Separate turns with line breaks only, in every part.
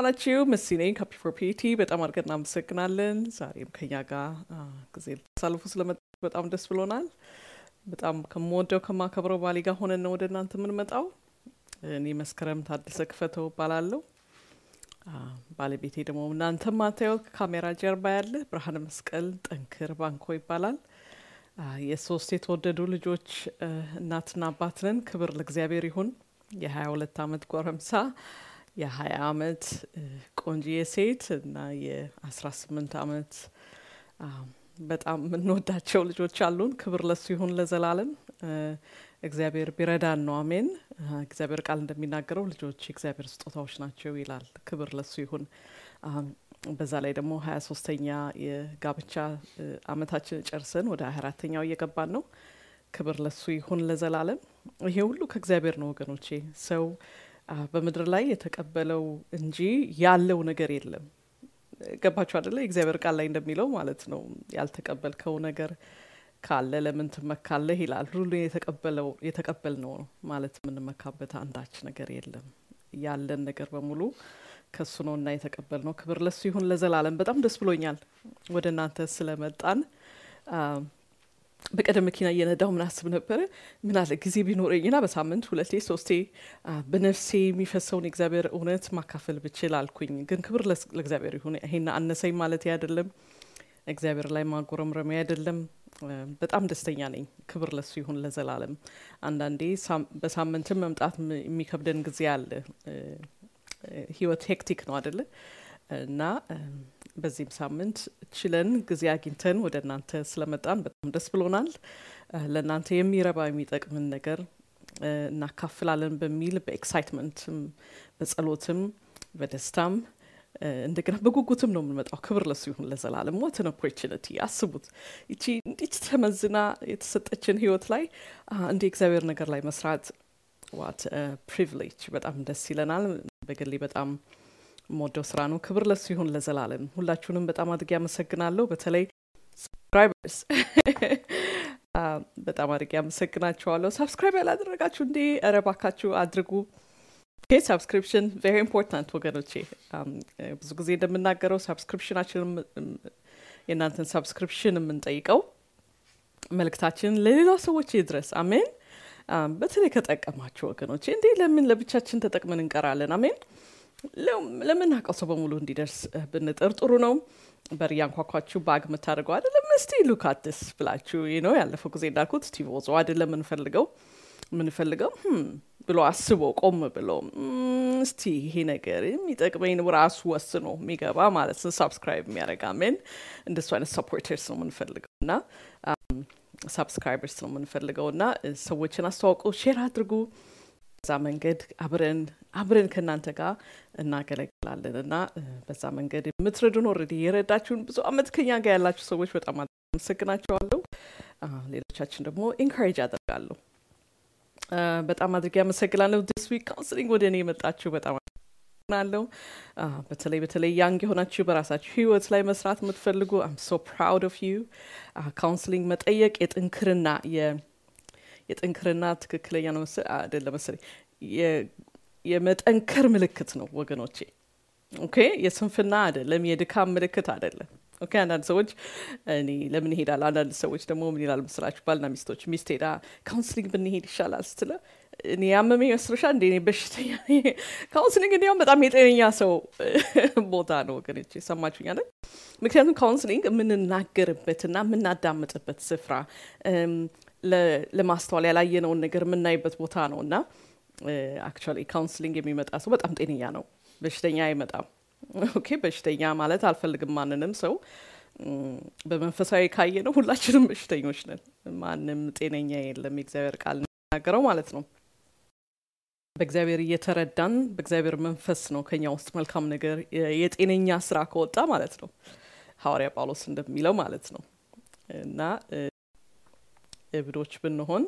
ዋላችሁ። መሲ ነኝ ካፒ ፎር ፒቲ። በጣም አድርገን እናመሰግናለን። ዛሬም ከኛ ጋር ጊዜ ልታሳልፉ ስለመጣ በጣም ደስ ብሎናል። በጣም ከምወደው ከማከብረው ባሌ ጋር ሆነን ነው ወደ እናንተ የምንመጣው። እኔ መስከረም ታደሰ ክፈተው እባላለሁ። ባለቤቴ ደግሞ እናንተ ማታየው ከካሜራ ጀርባ ያለ ብርሃነ መስቀል ጠንክር ባንኮ ይባላል። የሶስት የተወደዱ ልጆች እናትና አባት ነን። ክብር ለእግዚአብሔር ይሁን። የሀያ ሁለት አመት ጎረምሳ የሀያ አመት ቆንጂዬ ሴት እና የአስራ ስምንት አመት በጣም የምንወዳቸው ልጆች አሉን። ክብር ለሱ ይሁን ለዘላለም። እግዚአብሔር ቢረዳን ነው። አሜን። እግዚአብሔር ቃል እንደሚናገረው ልጆች የእግዚአብሔር ስጦታዎች ናቸው ይላል። ክብር ለሱ ይሁን። በዛ ላይ ደግሞ ሀያ ሶስተኛ የጋብቻ አመታችን ጨርሰን ወደ ሀያ አራተኛው እየገባን ነው። ክብር ለሱ ይሁን ለዘላለም። ይሄ ሁሉ ከእግዚአብሔር ነው ወገኖቼ። ሰው በምድር ላይ የተቀበለው እንጂ ያለው ነገር የለም። ገባችሁ አደለ? የእግዚአብሔር ቃል ላይ እንደሚለው ማለት ነው። ያልተቀበልከው ነገር ካለ ለምን ትመካለህ ይላል። ሁሉ የተቀበለው የተቀበል ነው ማለት የምንመካበት አንዳች ነገር የለም። ያለን ነገር በሙሉ ከሱ ነው እና የተቀበል ነው። ክብር ለሱ ይሁን ለዘላለም። በጣም ደስ ብሎኛል ወደ እናንተ ስለመጣን። በቀደም መኪና እየነዳው ምን አስብ ነበረ፣ ምን አለ ጊዜ ቢኖረኝና በሳምንት ሁለቴ ሶስቴ በነፍሴ የሚፈሰውን የእግዚአብሔር እውነት ማካፈል ብችል አልኩኝ። ግን ክብር ለእግዚአብሔር ይሁን። ይሄን አነሰኝ ማለት አይደለም፣ እግዚአብሔር ላይ ማጎረምረሚያ አይደለም። በጣም ደስተኛ ነኝ። ክብር ለሱ ይሁን ለዘላለም። አንዳንዴ በሳምንትም መምጣት የሚከብደን ጊዜ አለ። ህይወት ሄክቲክ ነው አደለ? እና በዚህም ሳምንት ችለን ጊዜ አግኝተን ወደ እናንተ ስለመጣን በጣም ደስ ብሎናል። ለእናንተ የሚረባ የሚጠቅምን ነገር እናካፍላለን በሚል በኤክሳይትመንትም በጸሎትም በደስታም እንደገና በጉጉትም ነው የምንመጣው። ክብር ለሱ ይሁን ለዘላለም። ወትን ኦፖርቹኒቲ አስቡት። ይቺ እንዲች ተመዝና የተሰጠችን ህይወት ላይ እንደ እግዚአብሔር ነገር ላይ መስራት ዋት ፕሪቪሌጅ በጣም ደስ ይለናል። በግሌ በጣም የምወደው ስራ ነው። ክብር ለሱ ይሁን ለዘላለም። ሁላችሁንም በጣም አድርጌ አመሰግናለሁ። በተለይ ሰብስክራይበርስ በጣም አድርጌ አመሰግናችኋለሁ። ሰብስክራይብ ያላደረጋችሁ እንዴ ኧረ እባካችሁ አድርጉ። ኦኬ ሰብስክሪፕሽን ቬሪ ኢምፖርታንት ወገኖቼ። ብዙ ጊዜ እንደምናገረው ሰብስክሪፕሽናችን የእናንተን ሰብስክሪፕሽን የምንጠይቀው መልእክታችን ለሌላ ሰዎች ይድረስ። አሜን። በተለይ ከጠቀማችሁ ወገኖቼ እንዴ ለምን ለብቻችን ተጠቅመን እንቀራለን? አሜን። ለምናውቀው ሰው በሙሉ እንዲደርስ ብንጥር ጥሩ ነው። በር እያንኳኳችሁ ባግ የምታደርገው አይደለም። እስቲ ሉካትስ ብላችሁ ነው ያለፈው ጊዜ እንዳልኩት ስቲቭ ኦዞ አይደለም የምንፈልገው የምንፈልገው ብሎ አስቦ ቆም ብሎ እስቲ ይሄ ነገር የሚጠቅመኝ ራሱ ወስኖ የሚገባ ማለት ነው። ሳብስክራይብ የሚያደርግ አሜን። እንደሱ አይነት ሰፖርተርስ ነው የምንፈልገው እና ሳብስክራይበርስ ነው የምንፈልገው እና ሰዎችን አስተዋውቁ፣ ሼር አድርጉ። በዛ መንገድ አብረን አብረን ከእናንተ ጋር እናገለግላለን እና በዛ መንገድ የምትረዱን ኦልሬዲ የረዳችሁን ብዙ አመት ከኛ ጋር ያላችሁ ሰዎች በጣም አመሰግናቸዋለሁ። ሌሎቻችን ደግሞ ኢንካሬጅ አደርጋለሁ። በጣም አድርጌ አመሰግናለሁ። ዲስ ዊክ ካውንስሊንግ ወደ እኔ የመጣችሁ በጣም አመሰግናለሁ። በተለይ በተለይ ያንግ የሆናችሁ በራሳችሁ ህይወት ላይ መስራት የምትፈልጉ አም ሶ ፕራውድ ኦፍ ዩ። ካውንስሊንግ መጠየቅ የጥንክርና የጥንክርና ትክክለኛ ነው አይደለም መሰለኝ የመጠንከር ምልክት ነው ወገኖቼ። ኦኬ የስንፍና አይደለም፣ የድካም ምልክት አይደለም። ኦኬ አንዳንድ ሰዎች እኔ ለምን ይሄዳል? አንዳንድ ሰዎች ደግሞ ምን ይላል መስላችሁ? ባልና ሚስቶች ሚስት ሄዳ ካውንስሊንግ ብንሄድ ይሻላል ስትለ እኔ ያመመኝ መስሎሻል እንደ እኔ በሽተኛ ካውንስሊንግ እንዲያውም በጣም የጤነኛ ሰው ቦታ ነው ወገኖቼ። ሰማችሁኝ አይደል? ምክንያቱም ካውንስሊንግ የምንናገርበትና የምናዳምጥበት ስፍራ ለማስተዋል ያላየነውን ነገር የምናይበት ቦታ ነው እና አክቹዋሊ ካውንስሊንግ የሚመጣ ሰው በጣም ጤነኛ ነው፣ በሽተኛ አይመጣም። ኦኬ በሽተኛ ማለት አልፈልግም ማንንም ሰው በመንፈሳዊ ካየ ነው ሁላችንም በሽተኞች ነን። ማንም ጤነኛ የለም የእግዚአብሔር ቃል የሚናገረው ማለት ነው። በእግዚአብሔር እየተረዳን በእግዚአብሔር መንፈስ ነው ከኛ ውስጥ መልካም ነገር የጤነኛ ስራ ከወጣ ማለት ነው ሐዋርያ ጳውሎስ እንደሚለው ማለት ነው እና እብዶች ብንሆን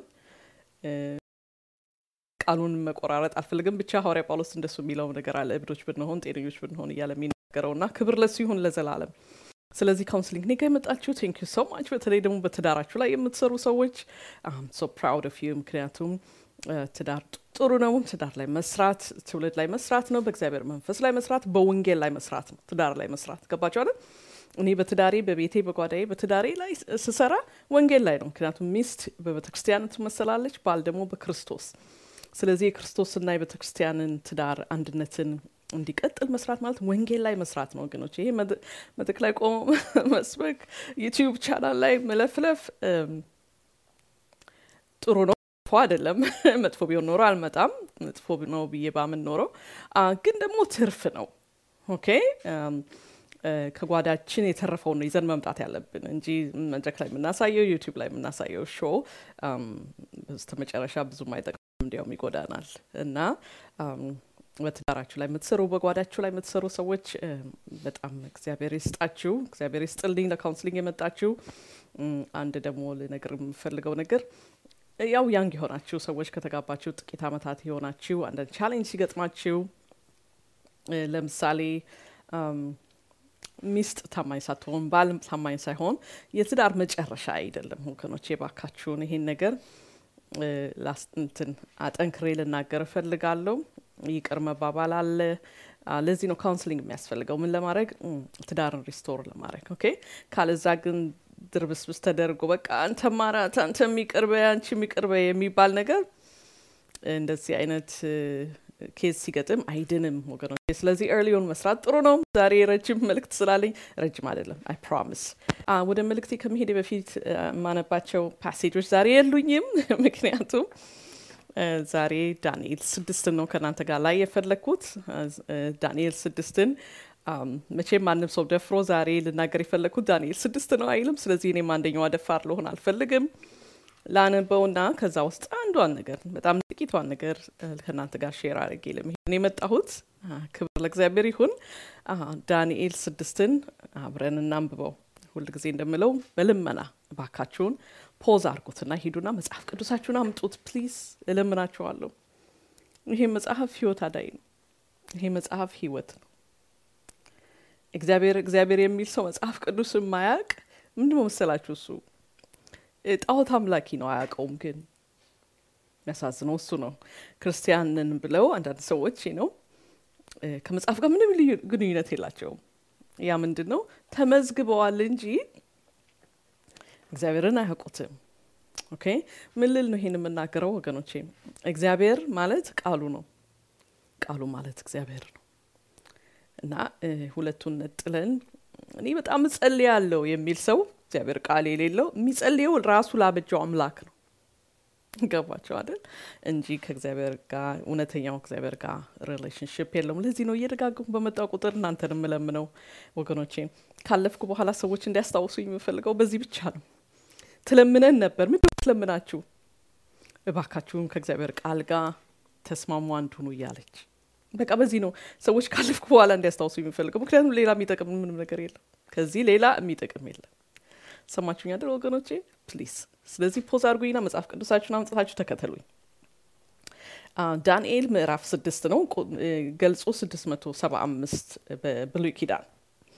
ቃሉን መቆራረጥ አልፈልግም። ብቻ ሐዋርያ ጳውሎስ እንደሱ የሚለው ነገር አለ። እብዶች ብንሆን ጤነኞች ብንሆን እያለ የሚናገረው እና ክብር ለሱ ይሁን ለዘላለም። ስለዚህ ካውንስሊንግ እኔ ጋ የመጣችሁ ቴንክ ዩ ሶ ማች። በተለይ ደግሞ በትዳራችሁ ላይ የምትሰሩ ሰዎች አም ሶ ፕራውድ ኦፍ ዩ። ምክንያቱም ትዳር ጥሩ ነው። ትዳር ላይ መስራት፣ ትውልድ ላይ መስራት ነው። በእግዚአብሔር መንፈስ ላይ መስራት፣ በወንጌል ላይ መስራት ነው። ትዳር ላይ መስራት ገባቸው አይደል? እኔ በትዳሬ በቤቴ በጓዳዬ በትዳሬ ላይ ስሰራ ወንጌል ላይ ነው። ምክንያቱም ሚስት በቤተ ክርስቲያን ትመሰላለች፣ ባል ደግሞ በክርስቶስ። ስለዚህ የክርስቶስና የቤተ ክርስቲያንን ትዳር አንድነትን እንዲቀጥል መስራት ማለት ወንጌል ላይ መስራት ነው ወገኖች። ይሄ መድረክ ላይ ቆሞ መስበክ፣ ዩቲዩብ ቻናል ላይ መለፍለፍ ጥሩ ነው፣ መጥፎ አይደለም። መጥፎ ቢሆን ኖሮ አልመጣም። መጥፎ ነው ብዬ ባምን ኖሮ ግን ደግሞ ትርፍ ነው። ኦኬ ከጓዳችን የተረፈውን ነው ይዘን መምጣት ያለብን እንጂ መድረክ ላይ የምናሳየው ዩቲዩብ ላይ የምናሳየው ሾው በስተ መጨረሻ ብዙም አይጠቅም፣ እንዲያውም ይጎዳናል እና በትዳራችሁ ላይ የምትሰሩ በጓዳችሁ ላይ የምትሰሩ ሰዎች በጣም እግዚአብሔር ይስጣችሁ፣ እግዚአብሔር ይስጥልኝ። ለካውንስሊንግ የመጣችሁ አንድ ደግሞ ልነግር የምፈልገው ነገር ያው ያንግ የሆናችሁ ሰዎች ከተጋባችሁ ጥቂት ዓመታት የሆናችሁ አንዳንድ ቻሌንጅ ሲገጥማችሁ ለምሳሌ ሚስት ታማኝ ሳትሆን ባልም ታማኝ ሳይሆን የትዳር መጨረሻ አይደለም ወገኖቼ። ባካችሁን ይሄን ነገር ላስንትን አጠንክሬ ልናገር እፈልጋለሁ። ይቅር መባባል አለ። ለዚህ ነው ካውንስሊንግ የሚያስፈልገው። ምን ለማድረግ ትዳርን ሪስቶር ለማድረግ ኦኬ። ካለዛ ግን ድርብስብስ ተደርጎ በቃ አንተ ማራት፣ አንተ የሚቅርበ፣ አንቺ የሚቅርበ የሚባል ነገር እንደዚህ አይነት ኬዝ ሲገጥም አይድንም ወገኖች። ስለዚህ ኤርሊዮን መስራት ጥሩ ነው። ዛሬ ረጅም መልእክት ስላለኝ ረጅም አይደለም፣ አይ ፕሮሚስ። ወደ መልእክቴ ከመሄድ በፊት የማነባቸው ፓሴጆች ዛሬ የሉኝም፣ ምክንያቱም ዛሬ ዳንኤል ስድስትን ነው ከእናንተ ጋር ላይ የፈለግኩት። ዳንኤል ስድስትን መቼም ማንም ሰው ደፍሮ ዛሬ ልናገር የፈለግኩት ዳንኤል ስድስት ነው አይልም። ስለዚህ እኔም አንደኛዋ ደፋር ልሆን አልፈልግም። ላነበውና ከዛ ውስጥ አንዷን ነገር በጣም ጥቂቷን ነገር ከእናንተ ጋር ሼር አድርጌ ለመሄድ የመጣሁት። ክብር ለእግዚአብሔር ይሁን። ዳንኤል ስድስትን አብረን እናንብበው። ሁል ጊዜ እንደምለው በልመና እባካችሁን ፖዝ አድርጉትና ሂዱና መጽሐፍ ቅዱሳችሁን አምጡት ፕሊዝ፣ እለምናችኋለሁ። ይሄ መጽሐፍ ህይወት አዳይ ነው። ይሄ መጽሐፍ ህይወት ነው። እግዚአብሔር እግዚአብሔር የሚል ሰው መጽሐፍ ቅዱስ የማያውቅ ምንድን መሰላችሁ? እሱ ጣዖት አምላኪ ነው፣ አያውቀውም። ግን የሚያሳዝነው እሱ ነው። ክርስቲያንን ብለው አንዳንድ ሰዎች ነው ከመጽሐፍ ጋር ምንም ግንኙነት የላቸውም። ያ ምንድን ነው ተመዝግበዋል እንጂ እግዚአብሔርን አያውቁትም። ኦኬ ምን ልል ነው ይሄን የምናገረው ወገኖቼ? እግዚአብሔር ማለት ቃሉ ነው። ቃሉ ማለት እግዚአብሔር ነው እና ሁለቱን ነጥለን እኔ በጣም እጸልያለሁ የሚል ሰው እግዚአብሔር ቃል የሌለው የሚጸልየው ራሱ ላበጀው አምላክ ነው። ገባቸው አይደል? እንጂ ከእግዚአብሔር ጋር እውነተኛው እግዚአብሔር ጋር ሪሌሽንሽፕ የለውም። ለዚህ ነው እየደጋገሙ በመጣው ቁጥር እናንተን የምለምነው ወገኖቼ። ካለፍኩ በኋላ ሰዎች እንዲያስታውሱ የምፈልገው በዚህ ብቻ ነው። ትለምነን ነበር። ምን ትለምናችሁ? እባካችሁም ከእግዚአብሔር ቃል ጋር ተስማሙ አንድ ሁኑ እያለች በቃ በዚህ ነው ሰዎች ካለፍኩ በኋላ እንዲያስታውሱ የሚፈልገው። ምክንያቱም ሌላ የሚጠቅም ምንም ነገር የለም። ከዚህ ሌላ የሚጠቅም የለም። ሰማችሁኝ አይደል ወገኖቼ? ፕሊዝ። ስለዚህ ፖዝ አድርጉኝና መጽሐፍ ቅዱሳችሁን አምጥታችሁ ተከተሉኝ። ዳንኤል ምዕራፍ ስድስት ነው ገልጾ ስድስት መቶ ሰባ አምስት በብሉይ ኪዳን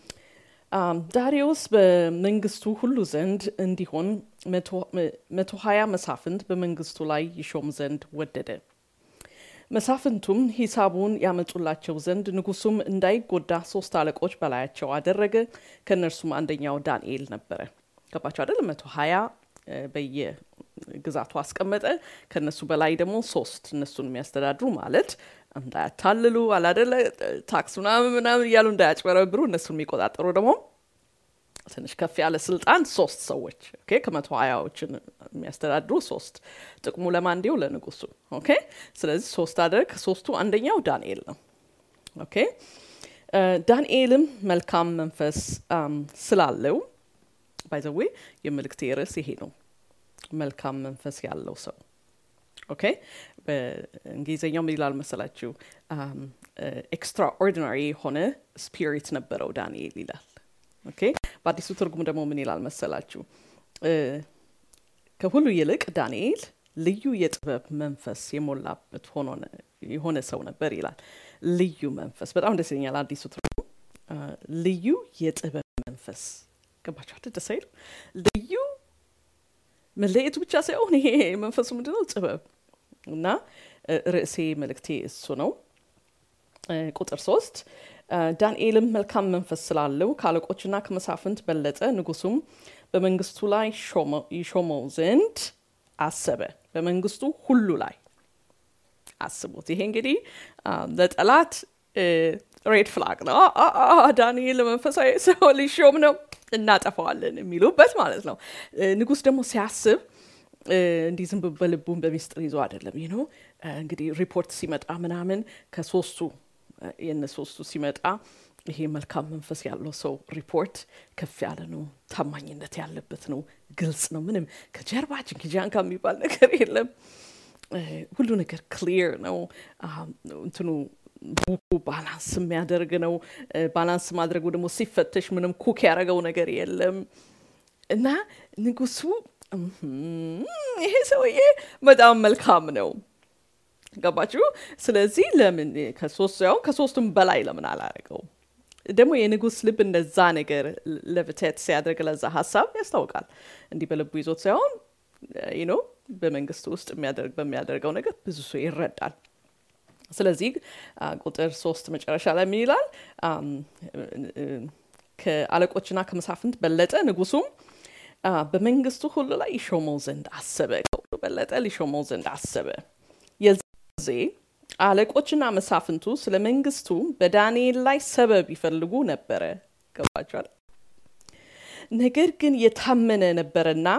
ዳሪዮስ በመንግስቱ ሁሉ ዘንድ እንዲሆን መቶ ሀያ መሳፍንት በመንግስቱ ላይ ይሾም ዘንድ ወደደ። መሳፍንቱም ሂሳቡን ያመጡላቸው ዘንድ ንጉሱም እንዳይጎዳ ሶስት አለቆች በላያቸው አደረገ። ከእነርሱም አንደኛው ዳንኤል ነበረ። ገባቸው አይደል? መቶ ሀያ በየግዛቱ አስቀመጠ። ከእነሱ በላይ ደግሞ ሶስት እነሱን የሚያስተዳድሩ ማለት እንዳያታልሉ አላደለ ታክስ ምናምን ምናምን እያሉ እንዳያጭበረብሩ እነሱን የሚቆጣጠሩ ደግሞ ትንሽ ከፍ ያለ ስልጣን ሶስት ሰዎች ኦኬ ከመቶ ሀያዎችን የሚያስተዳድሩ ሶስት ጥቅሙ ለማን እንዲው ለንጉሱ ኦኬ ስለዚህ ሶስት አደረግ ከሶስቱ አንደኛው ዳንኤል ነው ኦኬ ዳንኤልም መልካም መንፈስ ስላለው ባይዘዌ የምልክቴ ርዕስ ይሄ ነው መልካም መንፈስ ያለው ሰው ኦኬ በእንግሊዝኛው ምን ይላል መሰላችሁ ኤክስትራኦርዲናሪ የሆነ ስፒሪት ነበረው ዳንኤል ይላል ኦኬ በአዲሱ ትርጉም ደግሞ ምን ይላል መሰላችሁ ከሁሉ ይልቅ ዳንኤል ልዩ የጥበብ መንፈስ የሞላበት የሆነ ሰው ነበር ይላል ልዩ መንፈስ በጣም ደስ ይለኛል አዲሱ ትርጉም ልዩ የጥበብ መንፈስ ገባችኋል ደስ አይልም ልዩ መለየቱ ብቻ ሳይሆን ይሄ መንፈሱ ምንድነው ጥበብ እና ርዕሴ መልእክቴ እሱ ነው። ቁጥር ሶስት ዳንኤልም መልካም መንፈስ ስላለው ከአለቆችና ከመሳፍንት በለጠ፣ ንጉሱም በመንግስቱ ላይ ይሾመው ዘንድ አሰበ። በመንግስቱ ሁሉ ላይ አስቡት። ይሄ እንግዲህ ለጠላት ሬድ ፍላግ ነው። ዳንኤል መንፈሳዊ ሰው ሊሾም ነው፣ እናጠፋዋለን የሚሉበት ማለት ነው። ንጉስ ደግሞ ሲያስብ እንዲህ ዝም በልቡን በሚስጥር ይዞ አይደለም። ይህ ነው እንግዲህ ሪፖርት ሲመጣ ምናምን ከሶስቱ የነ ሶስቱ ሲመጣ ይሄ መልካም መንፈስ ያለው ሰው ሪፖርት ከፍ ያለ ነው፣ ታማኝነት ያለበት ነው፣ ግልጽ ነው። ምንም ከጀርባ ጅንኪጃንካ የሚባል ነገር የለም። ሁሉ ነገር ክሊር ነው። እንትኑ ቡኩ ባላንስ የሚያደርግ ነው። ባላንስ ማድረጉ ደግሞ ሲፈተሽ ምንም ኩክ ያደረገው ነገር የለም እና ንጉሱ ይሄ ሰውዬ በጣም መልካም ነው። ገባችሁ? ስለዚህ ለምን ከሶስት ያው ከሶስቱም በላይ ለምን አላረገው? ደግሞ የንጉስ ልብ እንደዛ ነገር ለብቴት ሲያደርግ ለዛ ሀሳብ ያስታውቃል። እንዲህ በልቡ ይዞት ሳይሆን ይኖ በመንግስት ውስጥ የሚያደርግ በሚያደርገው ነገር ብዙ ሰው ይረዳል። ስለዚህ ቁጥር ሶስት መጨረሻ ላይ ምን ይላል? ከአለቆችና ከመሳፍንት በለጠ፣ ንጉሱም በመንግስቱ ሁሉ ላይ ይሾመው ዘንድ አሰበ። ከሁሉ በለጠ ሊሾመው ዘንድ አሰበ። የዚህ ጊዜ አለቆችና መሳፍንቱ ስለ መንግስቱ በዳንኤል ላይ ሰበብ ይፈልጉ ነበረ። ገባችኋል? ነገር ግን የታመነ ነበረና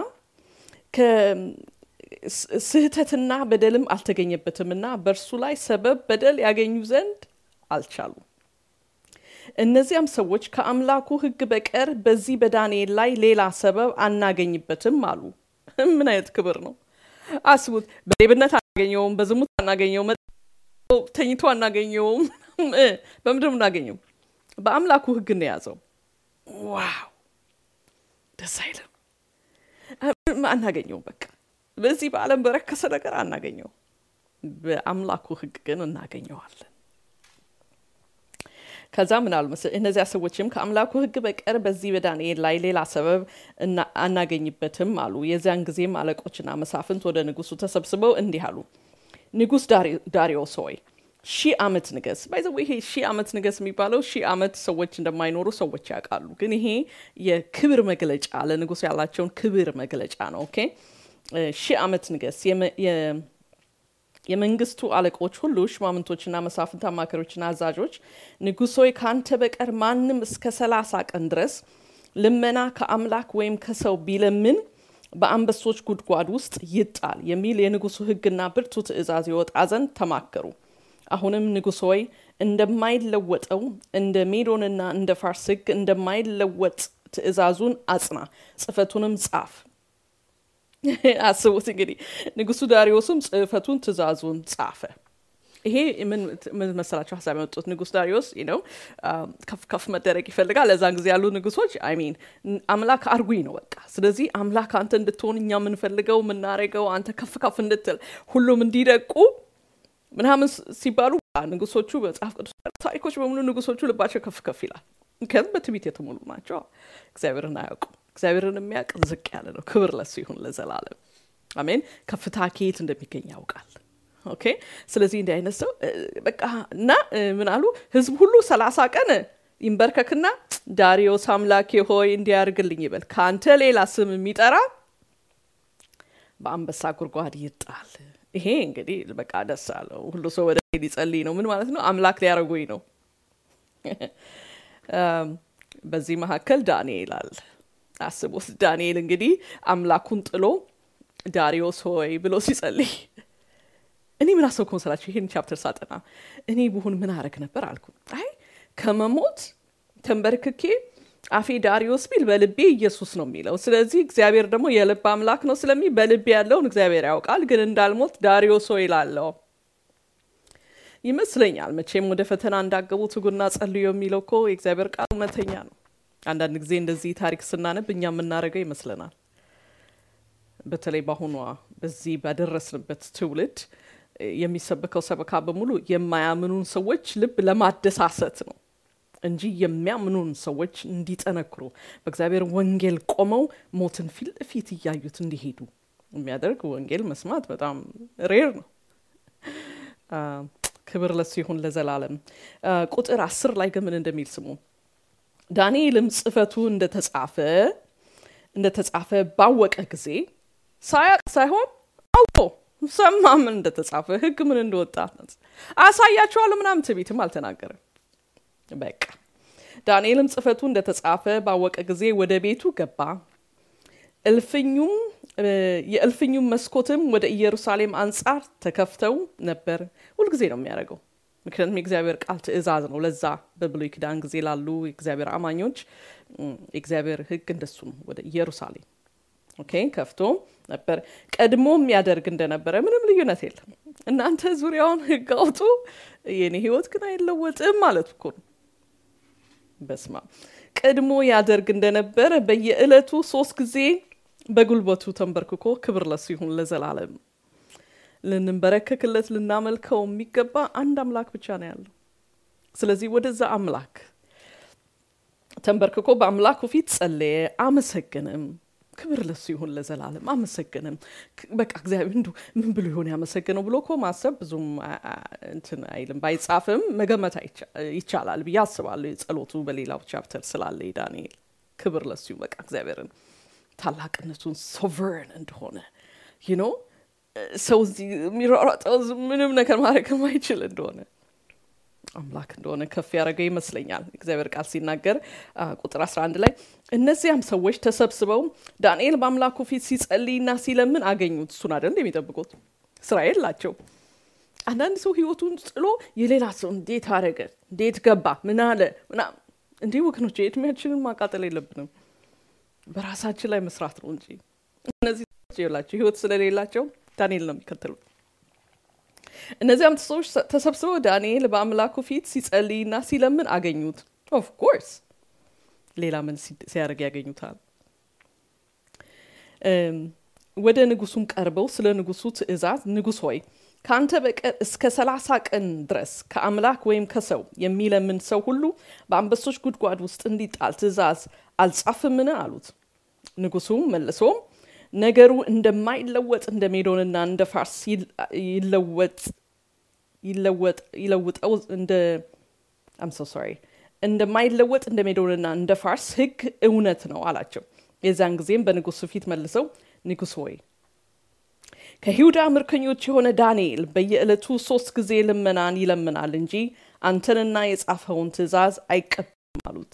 ስህተትና በደልም አልተገኘበትምና በእርሱ ላይ ሰበብ በደል ያገኙ ዘንድ አልቻሉም። እነዚያም ሰዎች ከአምላኩ ሕግ በቀር በዚህ በዳንኤል ላይ ሌላ ሰበብ አናገኝበትም አሉ። ምን አይነት ክብር ነው! አስቡት። በሌብነት አናገኘውም፣ በዝሙት አናገኘውም፣ ተኝቶ አናገኘውም። በምድር እናገኘው በአምላኩ ሕግ ነው የያዘው። ዋው ደስ አይልም? አናገኘውም። በቃ በዚህ በዓለም በረከሰ ነገር አናገኘው፣ በአምላኩ ሕግ ግን እናገኘዋለን። ከዛ ምን አሉ መሰለህ? እነዚያ ሰዎችም ከአምላኩ ሕግ በቀር በዚህ በዳንኤል ላይ ሌላ ሰበብ አናገኝበትም አሉ። የዚያን ጊዜም አለቆችና መሳፍንት ወደ ንጉሱ ተሰብስበው እንዲህ አሉ፣ ንጉስ ዳሪዮስ ሆይ ሺህ ዓመት ንገስ። ባይዘ ይሄ ሺህ ዓመት ንገስ የሚባለው ሺህ ዓመት ሰዎች እንደማይኖሩ ሰዎች ያውቃሉ። ግን ይሄ የክብር መግለጫ ለንጉስ ያላቸውን ክብር መግለጫ ነው። ኦኬ ሺህ ዓመት ንገስ የመንግስቱ አለቆች ሁሉ ሽማምንቶችና መሳፍንት፣ አማካሪዎችና አዛዦች ንጉሥ ሆይ ከአንተ በቀር ማንም እስከ ሰላሳ ቀን ድረስ ልመና ከአምላክ ወይም ከሰው ቢለምን በአንበሶች ጉድጓድ ውስጥ ይጣል የሚል የንጉሱ ሕግና ብርቱ ትእዛዝ ይወጣ ዘንድ ተማከሩ። አሁንም ንጉሥ ሆይ እንደማይለወጠው እንደ ሜዶንና እንደ ፋርስ ሕግ እንደማይለወጥ ትእዛዙን አጽና፣ ጽሕፈቱንም ጻፍ። አስቡት እንግዲህ ንጉሱ ዳሪዮስም ጽሕፈቱን ትእዛዙን ጻፈ። ይሄ ምን መሰላቸው ሀሳብ ያመጡት ንጉስ ዳሪዮስ ነው ከፍ ከፍ መደረግ ይፈልጋል። ለዛን ጊዜ ያሉ ንጉሶች አይሚን አምላክ አርጉኝ ነው በቃ። ስለዚህ አምላክ አንተ እንድትሆን እኛ የምንፈልገው የምናደርገው አንተ ከፍ ከፍ እንድትል ሁሉም እንዲደቁ ምናምን ሲባሉ ንጉሶቹ መጽሐፍ ቅዱስ ታሪኮች በሙሉ ንጉሶቹ ልባቸው ከፍ ከፍ ይላል። ምክንያቱም በትዕቢት የተሞሉ ናቸው። እግዚአብሔርን አያውቁም። እግዚአብሔርን የሚያውቅ ዝቅ ያለ ነው። ክብር ለሱ ይሁን ለዘላለም አሜን። ከፍታ ከየት እንደሚገኝ ያውቃል። ኦኬ። ስለዚህ እንዲህ አይነት ሰው በቃ እና ምን አሉ ህዝብ ሁሉ ሰላሳ ቀን ይንበርከክና ዳሪዮስ አምላኬ ሆይ እንዲያርግልኝ ይበል፣ ከአንተ ሌላ ስም የሚጠራ በአንበሳ ጉድጓድ ይጣል። ይሄ እንግዲህ በቃ ደስ አለው። ሁሉ ሰው ወደ ሊጸልይ ነው። ምን ማለት ነው? አምላክ ሊያደርጉኝ ነው። በዚህ መካከል ዳንኤል አለ። አስቡት። ዳንኤል እንግዲህ አምላኩን ጥሎ ዳሪዮስ ሆይ ብሎ ሲጸልይ እኔ ምን አሰብኩ መሰላችሁ? ይሄን ቻፕተር ሳጠና እኔ ብሆን ምን አረግ ነበር አልኩ። አይ ከመሞት ተንበርክኬ አፌ ዳሪዮስ ቢል በልቤ ኢየሱስ ነው የሚለው። ስለዚህ እግዚአብሔር ደግሞ የልብ አምላክ ነው ስለሚል በልቤ ያለውን እግዚአብሔር ያውቃል። ግን እንዳልሞት ዳሪዮስ ሆይ እላለሁ ይመስለኛል። መቼም ወደ ፈተና እንዳገቡ ትጉና ጸልዩ የሚለው እኮ የእግዚአብሔር ቃል እውነተኛ ነው። አንዳንድ ጊዜ እንደዚህ ታሪክ ስናነብ እኛ የምናደርገው ይመስለናል። በተለይ በአሁኗ በዚህ ባደረስንበት ትውልድ የሚሰበከው ሰበካ በሙሉ የማያምኑን ሰዎች ልብ ለማደሳሰት ነው እንጂ የሚያምኑን ሰዎች እንዲጠነክሩ በእግዚአብሔር ወንጌል ቆመው ሞትን ፊት ለፊት እያዩት እንዲሄዱ የሚያደርግ ወንጌል መስማት በጣም ሬር ነው። ክብር ለሱ ይሁን ለዘላለም። ቁጥር አስር ላይ ግን ምን እንደሚል ስሙ። ዳንኤልም ጽሕፈቱ እንደተጻፈ እንደተጻፈ ባወቀ ጊዜ ሳያቅ ሳይሆን አውቆ ሰማ ምን እንደተጻፈ ሕግ ምን እንደወጣ አሳያቸዋለሁ ምናምን ትዕቢትም አልተናገረም። በቃ ዳንኤልም ጽሕፈቱ እንደተጻፈ ባወቀ ጊዜ ወደ ቤቱ ገባ። እልፍኙም የእልፍኙም መስኮትም ወደ ኢየሩሳሌም አንጻር ተከፍተው ነበር። ሁልጊዜ ነው የሚያደርገው። ምክንያቱም የእግዚአብሔር ቃል ትእዛዝ ነው። ለዛ በብሉይ ኪዳን ጊዜ ላሉ የእግዚአብሔር አማኞች የእግዚአብሔር ሕግ እንደሱ ነው። ወደ ኢየሩሳሌም ኦኬ ከፍቶ ነበር። ቀድሞ የሚያደርግ እንደነበረ ምንም ልዩነት የለም። እናንተ ዙሪያውን ሕግ አውጡ፣ የኔ ሕይወት ግን አይለወጥም ማለት እኮ ነው። በስማ ቀድሞ ያደርግ እንደነበረ በየዕለቱ ሶስት ጊዜ በጉልበቱ ተንበርክኮ ክብር ለሱ ይሁን ለዘላለም። ልንበረከክለት ልናመልከው የሚገባ አንድ አምላክ ብቻ ነው ያለው። ስለዚህ ወደዛ አምላክ ተንበርክኮ በአምላኩ ፊት ጸለየ፣ አመሰግንም። ክብር ለሱ ይሁን ለዘላለም አመሰግንም። በቃ እግዚአብሔር እንዱ ምን ብሎ ይሆን ያመሰግነው ብሎ እኮ ማሰብ ብዙም እንትን አይልም። ባይጻፍም መገመት ይቻላል ብዬ አስባለሁ። የጸሎቱ በሌላው ቻፕተር ስላለ ዳንኤል ክብር ለሱ ይሁን በቃ እግዚአብሔርን ታላቅነቱን ሶቨርን እንደሆነ ይኖ ሰው እዚህ የሚሯሯጠው ምንም ነገር ማድረግ የማይችል እንደሆነ አምላክ እንደሆነ ከፍ ያደረገ ይመስለኛል። እግዚአብሔር ቃል ሲናገር ቁጥር 11 ላይ እነዚያም ሰዎች ተሰብስበው ዳንኤል በአምላኩ ፊት ሲጸልይና ሲለምን አገኙት። እሱን አይደል የሚጠብቁት? ስራ የላቸው። አንዳንድ ሰው ህይወቱን ጥሎ የሌላ ሰው እንዴት አደረገ፣ እንዴት ገባ፣ ምን አለ ምናምን። እንዲህ ወገኖች የእድሜያችንን ማቃጠል የለብንም። በራሳችን ላይ መስራት ነው እንጂ እነዚህ የላቸው ህይወት ስለሌላቸው ዳንኤል ነው የሚከተሉት። እነዚያም ሰዎች ተሰብስበው ዳንኤል በአምላኩ ፊት ሲጸልይና ሲለምን አገኙት። ኦፍ ኮርስ ሌላ ምን ሲያደርግ ያገኙታል? ወደ ንጉሱም ቀርበው ስለ ንጉሱ ትእዛዝ ንጉስ ሆይ ከአንተ በቀር እስከ ሰላሳ ቀን ድረስ ከአምላክ ወይም ከሰው የሚለምን ሰው ሁሉ በአንበሶች ጉድጓድ ውስጥ እንዲጣል ትእዛዝ አልጻፍምን? አሉት። ንጉሱም መልሶም ነገሩ እንደማይለወጥ እንደ ሜዶንና እንደ ፋርስ ይለወጥ ይለውጠው እንደ አም ሶ ሶሪ እንደማይለወጥ እንደ ሜዶንና እንደ ፋርስ ሕግ እውነት ነው አላቸው። የዚያን ጊዜም በንጉሱ ፊት መልሰው ንጉሥ ሆይ ከይሁዳ ምርኮኞች የሆነ ዳንኤል በየዕለቱ ሶስት ጊዜ ልመናን ይለምናል እንጂ አንተንና የጻፈውን ትእዛዝ አይቀበልም አሉት።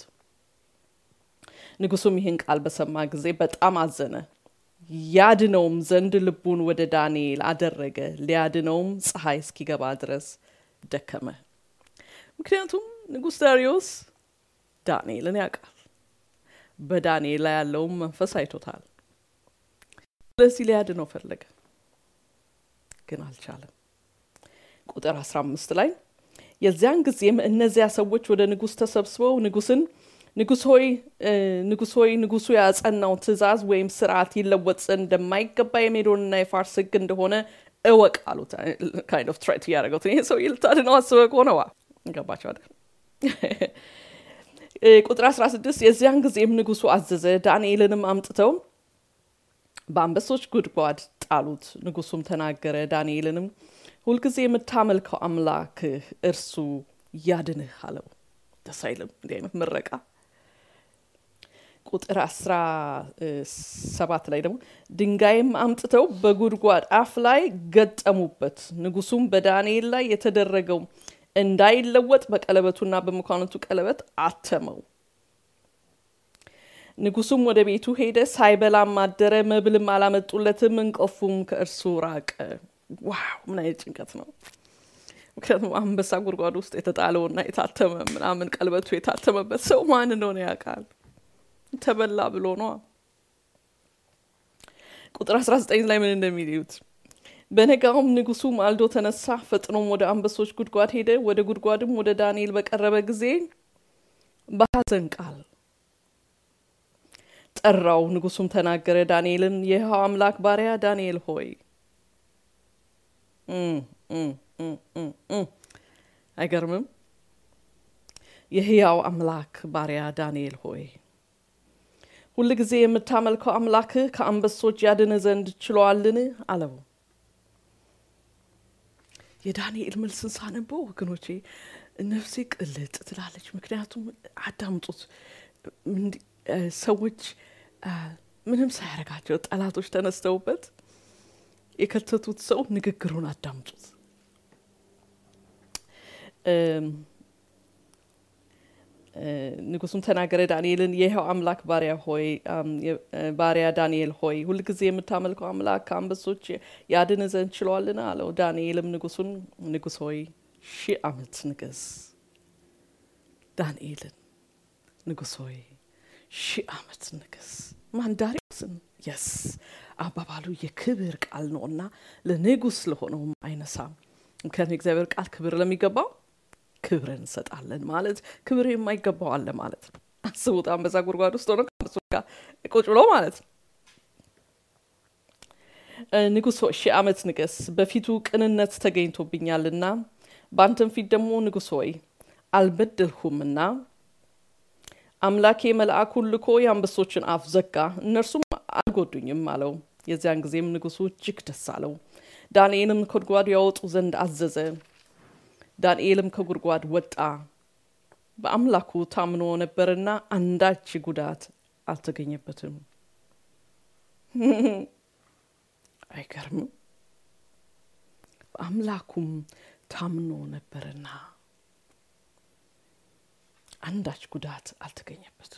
ንጉሱም ይህን ቃል በሰማ ጊዜ በጣም አዘነ። ያድነውም ዘንድ ልቡን ወደ ዳንኤል አደረገ። ሊያድነውም ፀሐይ እስኪገባ ድረስ ደከመ። ምክንያቱም ንጉሥ ዳሪዮስ ዳንኤልን ያውቃል። በዳንኤል ላይ ያለውን መንፈስ አይቶታል። ስለዚህ ሊያድነው ፈለገ፣ ግን አልቻለም። ቁጥር 15 ላይ የዚያን ጊዜም እነዚያ ሰዎች ወደ ንጉሥ ተሰብስበው ንጉሥን ንጉሥ ሆይ ንጉሥ ሆይ ንጉሱ ያጸናው ትእዛዝ ወይም ስርዓት ይለወጥ ዘንድ እንደማይገባ የሜዶንና የፋርስ ሕግ እንደሆነ እወቅ አሉት። ካይንድ ኦፍ ትራይት እያደረገው ይሄ ሰው ልታድነው አስበ ከሆነዋ ገባቸው አይደል? ቁጥር 16 የዚያን ጊዜም ንጉሱ አዘዘ፣ ዳንኤልንም አምጥተው በአንበሶች ጉድጓድ ጣሉት። ንጉሱም ተናገረ፣ ዳንኤልንም ሁልጊዜ የምታመልከው አምላክህ እርሱ ያድንህ አለው። ደስ አይልም? እንዲህ አይነት ምረቃ ቁጥር አስራ ሰባት ላይ ደግሞ ድንጋይም አምጥተው በጉድጓድ አፍ ላይ ገጠሙበት። ንጉሱም በዳንኤል ላይ የተደረገው እንዳይለወጥ በቀለበቱና በመኳንንቱ ቀለበት አተመው። ንጉሱም ወደ ቤቱ ሄደ፣ ሳይበላም አደረ። መብልም አላመጡለትም፣ እንቅልፉም ከእርሱ ራቀ። ዋው ምን አይነት ጭንቀት ነው! ምክንያቱም አንበሳ ጉድጓድ ውስጥ የተጣለውና የታተመ ምናምን ቀለበቱ የታተመበት ሰው ማን እንደሆነ ያውቃል። ተበላ ብሎ ነዋ። ቁጥር 19 ላይ ምን እንደሚሉት በነጋውም ንጉሱ ማልዶ ተነሳ፣ ፈጥኖም ወደ አንበሶች ጉድጓድ ሄደ። ወደ ጉድጓድም ወደ ዳንኤል በቀረበ ጊዜ በሐዘን ቃል ጠራው። ንጉሱም ተናገረ፣ ዳንኤልን የሕያው አምላክ ባሪያ ዳንኤል ሆይ አይገርምም? የሕያው አምላክ ባሪያ ዳንኤል ሆይ ሁል ጊዜ የምታመልከው አምላክህ ከአንበሶች ያድን ዘንድ ችሏልን? አለው። የዳንኤል መልስን ሳነበው ወገኖቼ ነፍሴ ቅልጥ ትላለች። ምክንያቱም አዳምጡት፣ ሰዎች ምንም ሳያደርጋቸው ጠላቶች ተነስተውበት የከተቱት ሰው ንግግሩን አዳምጡት። ንጉሱም ተናገረ ዳንኤልን የይኸው አምላክ ባሪያ ሆይ ባሪያ ዳንኤል ሆይ ሁልጊዜ የምታመልከው አምላክ ከአንበሶች ያድን ዘንድ ችሏልን? አለው። ዳንኤልም ንጉሱን ንጉስ ሆይ ሺህ ዓመት ንገስ። ዳንኤልን ንጉስ ሆይ ሺህ ዓመት ንገስ። ማን ዳሪዮስን? የስ አባባሉ የክብር ቃል ነው እና ለንጉስ ለሆነውም አይነሳም። ምክንያቱም የእግዚአብሔር ቃል ክብር ለሚገባው ክብር እንሰጣለን ማለት ክብር የማይገባው አለ ማለት ነው። አስቡት፣ አንበሳ ጉድጓድ ውስጥ ሆነ ከአንበሶች ጋር ቁጭ ብሎ ማለት ነው። ንጉሥ ሆይ ሺህ ዓመት ንገስ፣ በፊቱ ቅንነት ተገኝቶብኛልና በአንተም ፊት ደግሞ ንጉሥ ሆይ አልበደልሁምና አምላኬ መልአኩን ልኮ የአንበሶችን አፍ ዘጋ፣ እነርሱም አልጎዱኝም አለው። የዚያን ጊዜም ንጉሱ እጅግ ደስ አለው። ዳንኤልም ከጉድጓዱ ያወጡ ዘንድ አዘዘ። ዳንኤልም ከጉድጓድ ወጣ፣ በአምላኩ ታምኖ ነበርና አንዳች ጉዳት አልተገኘበትም። አይገርምም? በአምላኩም ታምኖ ነበርና አንዳች ጉዳት አልተገኘበትም።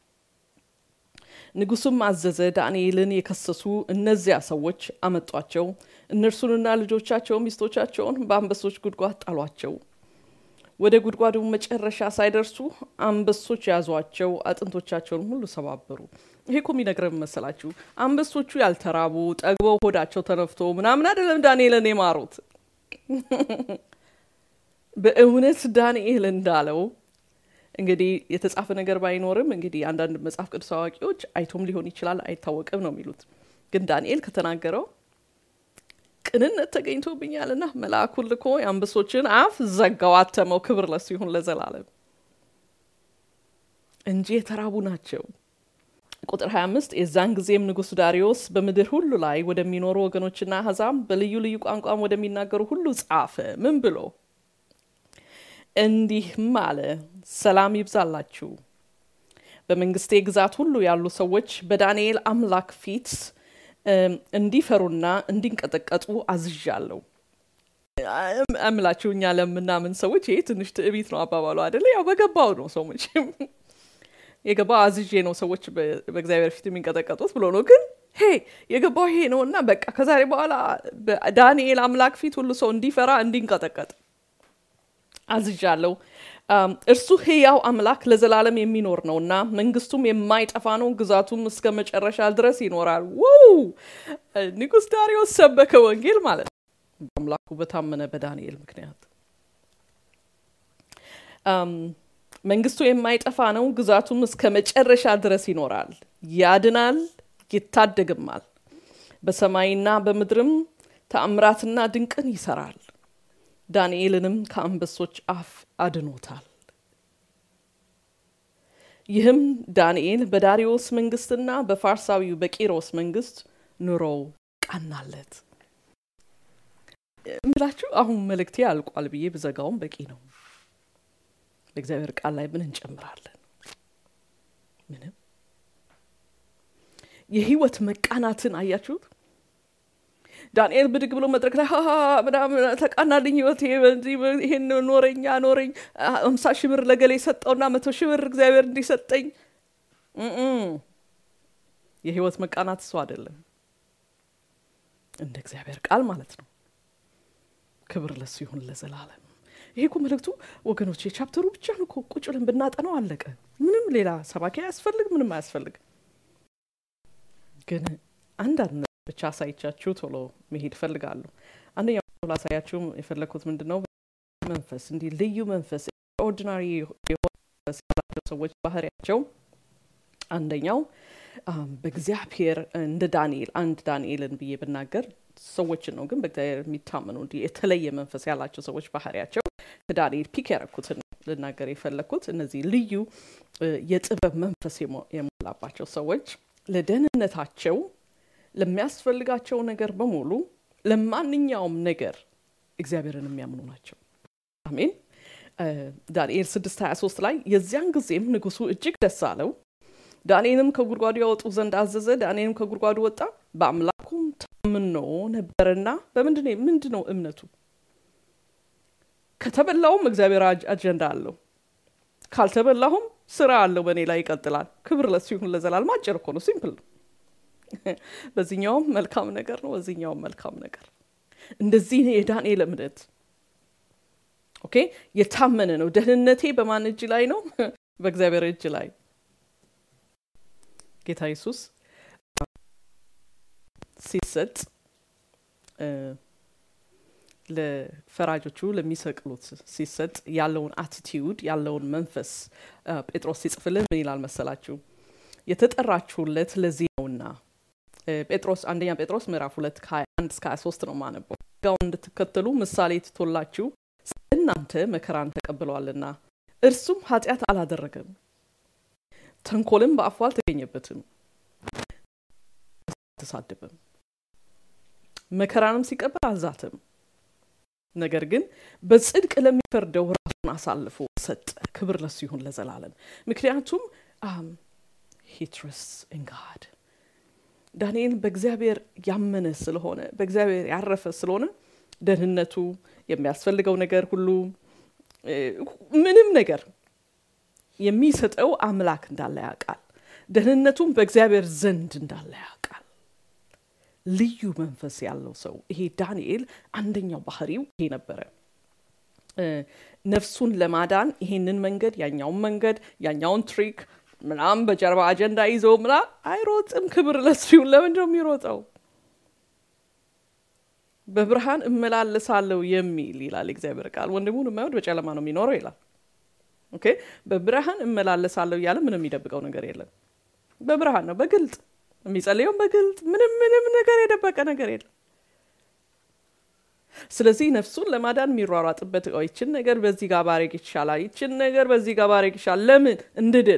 ንጉሱም አዘዘ፣ ዳንኤልን የከሰሱ እነዚያ ሰዎች አመጧቸው። እነርሱንና ልጆቻቸው ሚስቶቻቸውን በአንበሶች ጉድጓድ ጣሏቸው። ወደ ጉድጓዱ መጨረሻ ሳይደርሱ አንበሶች ያዟቸው፣ አጥንቶቻቸውን ሁሉ ሰባበሩ። ይሄ እኮ የሚነግረን መሰላችሁ? አንበሶቹ ያልተራቡ ጠግበው ሆዳቸው ተነፍቶ ምናምን አይደለም ዳንኤልን የማሩት። በእውነት ዳንኤል እንዳለው እንግዲህ የተጻፈ ነገር ባይኖርም እንግዲህ አንዳንድ መጽሐፍ ቅዱስ አዋቂዎች አይቶም ሊሆን ይችላል አይታወቅም ነው የሚሉት። ግን ዳንኤል ከተናገረው ቅንነት ተገኝቶብኛልና መልአኩን ልኮ የአንበሶችን አፍ ዘጋው፣ አተመው። ክብር ለሱ ይሁን ለዘላለም እንጂ የተራቡ ናቸው። ቁጥር 25 የዛን ጊዜም ንጉሥ ዳሪዮስ በምድር ሁሉ ላይ ወደሚኖሩ ወገኖችና አሕዛብ በልዩ ልዩ ቋንቋም ወደሚናገሩ ሁሉ ጻፈ። ምን ብሎ እንዲህም አለ፣ ሰላም ይብዛላችሁ። በመንግስቴ ግዛት ሁሉ ያሉ ሰዎች በዳንኤል አምላክ ፊት እንዲፈሩና እንዲንቀጠቀጡ አዝዣለሁ። እምላችሁ እኛ ለምናምን ሰዎች ይሄ ትንሽ ትዕቢት ነው አባባሉ አይደለ? ያው በገባው ነው ሰው መቼም የገባው አዝዤ ነው ሰዎች በእግዚአብሔር ፊት የሚንቀጠቀጡት ብሎ ነው። ግን ሄ የገባው ይሄ ነው እና በቃ ከዛሬ በኋላ በዳንኤል አምላክ ፊት ሁሉ ሰው እንዲፈራ እንዲንቀጠቀጥ አዝዣለሁ። እርሱ ሕያው አምላክ ለዘላለም የሚኖር ነው እና መንግስቱም የማይጠፋ ነው፣ ግዛቱም እስከ መጨረሻ ድረስ ይኖራል። ውው ንጉሥ ዳሪዮስ ሰበከ ወንጌል ማለት ነው። በአምላኩ በታመነ በዳንኤል ምክንያት መንግስቱ የማይጠፋ ነው፣ ግዛቱም እስከ መጨረሻ ድረስ ይኖራል፣ ያድናል፣ ይታደግማል። በሰማይና በምድርም ተአምራትና ድንቅን ይሰራል። ዳንኤልንም ከአንበሶች አፍ አድኖታል። ይህም ዳንኤል በዳሪዮስ መንግስትና በፋርሳዊው በቂሮስ መንግስት ኑሮው ቀናለት። ምላችሁ አሁን መልእክቴ አልቋል ብዬ ብዘጋውም በቂ ነው። በእግዚአብሔር ቃል ላይ ምን እንጨምራለን? ምንም። የህይወት መቃናትን አያችሁት? ዳንኤል ብድግ ብሎ መድረክ ላይ ሀሀ ምናምን ተቃናልኝ ህይወት ይሄን ኖረኛ ኖረኝ አምሳ ሺህ ብር ለገሌ ሰጠውና መቶ ሺህ ብር እግዚአብሔር እንዲሰጠኝ የህይወት መቃናት እሱ አይደለም፣ እንደ እግዚአብሔር ቃል ማለት ነው። ክብር ለሱ ይሁን ለዘላለም። ይሄ እኮ መልእክቱ ወገኖች የቻፕተሩ ብቻ ነው እኮ ቁጭ ብለን ብናጠናው አለቀ። ምንም ሌላ ሰባኪ አያስፈልግ፣ ምንም አያስፈልግ። ግን አንዳንድ ብቻ አሳይቻችሁ ቶሎ መሄድ እፈልጋለሁ። አንደኛው ላሳያችሁ የፈለግኩት ምንድን ነው፣ መንፈስ እንዲህ ልዩ መንፈስ ኦርዲናሪ የሆነ መንፈስ ያላቸው ሰዎች ባህሪያቸው አንደኛው በእግዚአብሔር እንደ ዳንኤል አንድ ዳንኤልን ብዬ ብናገር ሰዎችን ነው፣ ግን በእግዚአብሔር የሚታመኑ እንዲህ የተለየ መንፈስ ያላቸው ሰዎች ባህሪያቸው ከዳንኤል ፒክ ያረኩትን ልናገር የፈለግኩት እነዚህ ልዩ የጥበብ መንፈስ የሞላባቸው ሰዎች ለደህንነታቸው ለሚያስፈልጋቸው ነገር በሙሉ ለማንኛውም ነገር እግዚአብሔርን የሚያምኑ ናቸው። አሜን። ዳንኤል 6 23 ላይ የዚያን ጊዜም ንጉሱ እጅግ ደስ አለው፣ ዳንኤልም ከጉድጓዱ ያወጡ ዘንድ አዘዘ። ዳንኤልም ከጉድጓዱ ወጣ፣ በአምላኩም ታምኖ ነበርና። በምንድን ምንድን ነው እምነቱ? ከተበላውም እግዚአብሔር አጀንዳ አለው፣ ካልተበላሁም ስራ አለው፣ በእኔ ላይ ይቀጥላል። ክብር ለሱ ይሁን ለዘላለም። አጭር እኮ ነው፣ ሲምፕል ነው። በዚህኛውም መልካም ነገር ነው፣ በዚህኛውም መልካም ነገር። እንደዚህ የዳንኤል እምነት ኦኬ፣ የታመነ ነው። ደህንነቴ በማን እጅ ላይ ነው? በእግዚአብሔር እጅ ላይ። ጌታ ኢየሱስ ሲሰጥ ለፈራጆቹ ለሚሰቅሉት ሲሰጥ ያለውን አቲቲዩድ ያለውን መንፈስ ጴጥሮስ ሲጽፍልን ምን ይላል መሰላችሁ? የተጠራችሁለት ለዚህ ነውና ጴጥሮስ አንደኛ ጴጥሮስ ምዕራፍ ሁለት ከሀያ አንድ እስከ ሀያ ሶስት ነው ማነበው ጋውን እንድትከተሉ ምሳሌ ትቶላችሁ እናንተ መከራን ተቀብለዋልና እርሱም ኃጢአት አላደረገም፣ ተንኮልም በአፉ አልተገኘበትም፣ አልተሳደበም፣ መከራንም ሲቀበል አልዛትም። ነገር ግን በጽድቅ ለሚፈርደው ራሱን አሳልፎ ሰጠ። ክብር ለሱ ይሁን ለዘላለም። ምክንያቱም ሂትረስ እንጋድ ዳንኤል በእግዚአብሔር ያመነ ስለሆነ በእግዚአብሔር ያረፈ ስለሆነ ደህንነቱ የሚያስፈልገው ነገር ሁሉ ምንም ነገር የሚሰጠው አምላክ እንዳለ ያውቃል። ደህንነቱም በእግዚአብሔር ዘንድ እንዳለ ያውቃል። ልዩ መንፈስ ያለው ሰው ይሄ ዳንኤል አንደኛው ባህሪው ይሄ ነበረ። ነፍሱን ለማዳን ይሄንን መንገድ ያኛውን መንገድ ያኛውን ትሪክ ምናም በጀርባ አጀንዳ ይዞ ምና አይሮጥም። ክብር ለሱ ይሁን። ለምንድን ነው የሚሮጠው? በብርሃን እመላለሳለሁ የሚል ይላል እግዚአብሔር ቃል። ወንድሙን የማይወድ በጨለማ ነው የሚኖረው ይላል። ኦኬ በብርሃን እመላለሳለሁ እያለ ምንም የሚደብቀው ነገር የለም። በብርሃን ነው፣ በግልጥ የሚጸልየውም በግልጥ ምንም ምንም ነገር የደበቀ ነገር የለም። ስለዚህ ነፍሱን ለማዳን የሚሯሯጥበት ይችን ነገር በዚህ ጋር ባረግ ይሻላል፣ ይችን ነገር በዚህ ጋር ባረግ ይሻላል። ለምን እንድድን?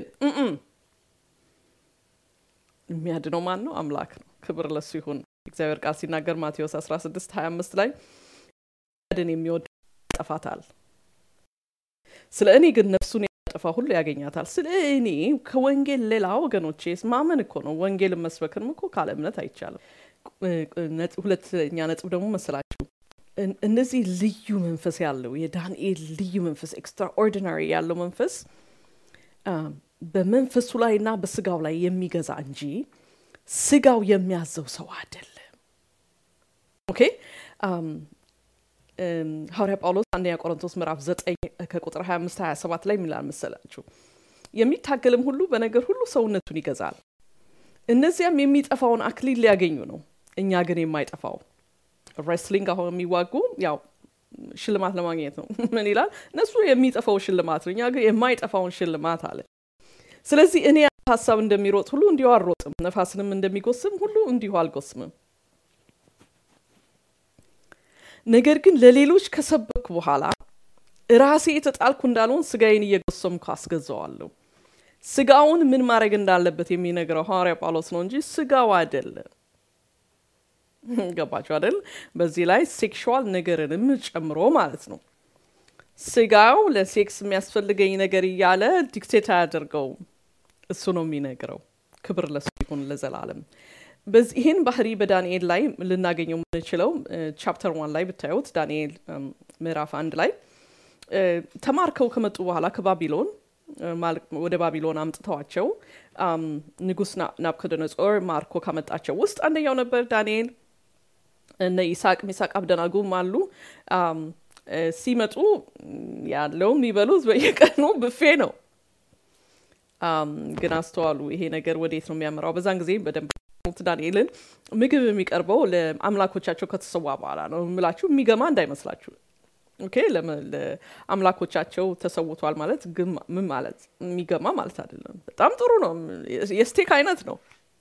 የሚያድነው ማን ነው? አምላክ ነው። ክብር ለሱ ይሁን። እግዚአብሔር ቃል ሲናገር ማቴዎስ 16 25 ላይ ድን የሚወድ ያጠፋታል፣ ስለ እኔ ግን ነፍሱን ያጠፋ ሁሉ ያገኛታል። ስለ እኔ ከወንጌል ሌላ ወገኖቼ ማመን እኮ ነው። ወንጌልን መስበክንም እኮ ካለ እምነት አይቻልም። ሁለተኛ ነጥብ ደግሞ መሰላችሁ እነዚህ ልዩ መንፈስ ያለው የዳንኤል ልዩ መንፈስ ኤክስትራኦርዲናሪ ያለው መንፈስ በመንፈሱ ላይ እና በስጋው ላይ የሚገዛ እንጂ ስጋው የሚያዘው ሰው አይደለም። ኦኬ ሐዋርያ ጳውሎስ አንደኛ ቆሮንቶስ ምዕራፍ 9 ከቁጥር 25 27 ላይ የሚላል መሰላችሁ የሚታገልም ሁሉ በነገር ሁሉ ሰውነቱን ይገዛል፣ እነዚያም የሚጠፋውን አክሊል ሊያገኙ ነው፣ እኛ ግን የማይጠፋው ሬስሊንግ አሁን የሚዋጉ ያው ሽልማት ለማግኘት ነው። ምን ይላል? እነሱ የሚጠፋው ሽልማት ነው፣ እኛ ግን የማይጠፋውን ሽልማት አለ። ስለዚህ እኔ ሀሳብ እንደሚሮጥ ሁሉ እንዲሁ አልሮጥም፣ ነፋስንም እንደሚጎስም ሁሉ እንዲሁ አልጎስምም። ነገር ግን ለሌሎች ከሰበኩ በኋላ ራሴ የተጣልኩ እንዳልሆን ስጋዬን እየጎሰምኩ አስገዛዋለሁ። ስጋውን ምን ማድረግ እንዳለበት የሚነግረው ሐዋርያ ጳውሎስ ነው እንጂ ስጋው አይደለም። ገባችሁ አይደል? በዚህ ላይ ሴክሹዋል ነገርንም ጨምሮ ማለት ነው። ስጋው ለሴክስ የሚያስፈልገኝ ነገር እያለ ዲክቴት አያደርገውም። እሱ ነው የሚነግረው። ክብር ለሱ ይሁን ለዘላለም። ይህን ባህሪ በዳንኤል ላይ ልናገኘው የምንችለው ቻፕተር ዋን ላይ ብታዩት ዳንኤል ምዕራፍ አንድ ላይ ተማርከው ከመጡ በኋላ ከባቢሎን ወደ ባቢሎን አምጥተዋቸው ንጉስ ናቡከደነጾር ማርኮ ካመጣቸው ውስጥ አንደኛው ነበር ዳንኤል። እነ ይስሐቅ ሚሳቅ አብደናጉም አሉ። ሲመጡ ያለው የሚበሉት በየቀኑ ብፌ ነው። ግን አስተዋሉ፣ ይሄ ነገር ወዴት ነው የሚያመራው? በዛን ጊዜ በደንብ ዳንኤልን ምግብ የሚቀርበው ለአምላኮቻቸው ከተሰዋ በኋላ ነው የምላችሁ። የሚገማ እንዳይመስላችሁ። ኦኬ ለአምላኮቻቸው ተሰውቷል ማለት ምን ማለት የሚገማ ማለት አይደለም። በጣም ጥሩ ነው። የስቴክ አይነት ነው።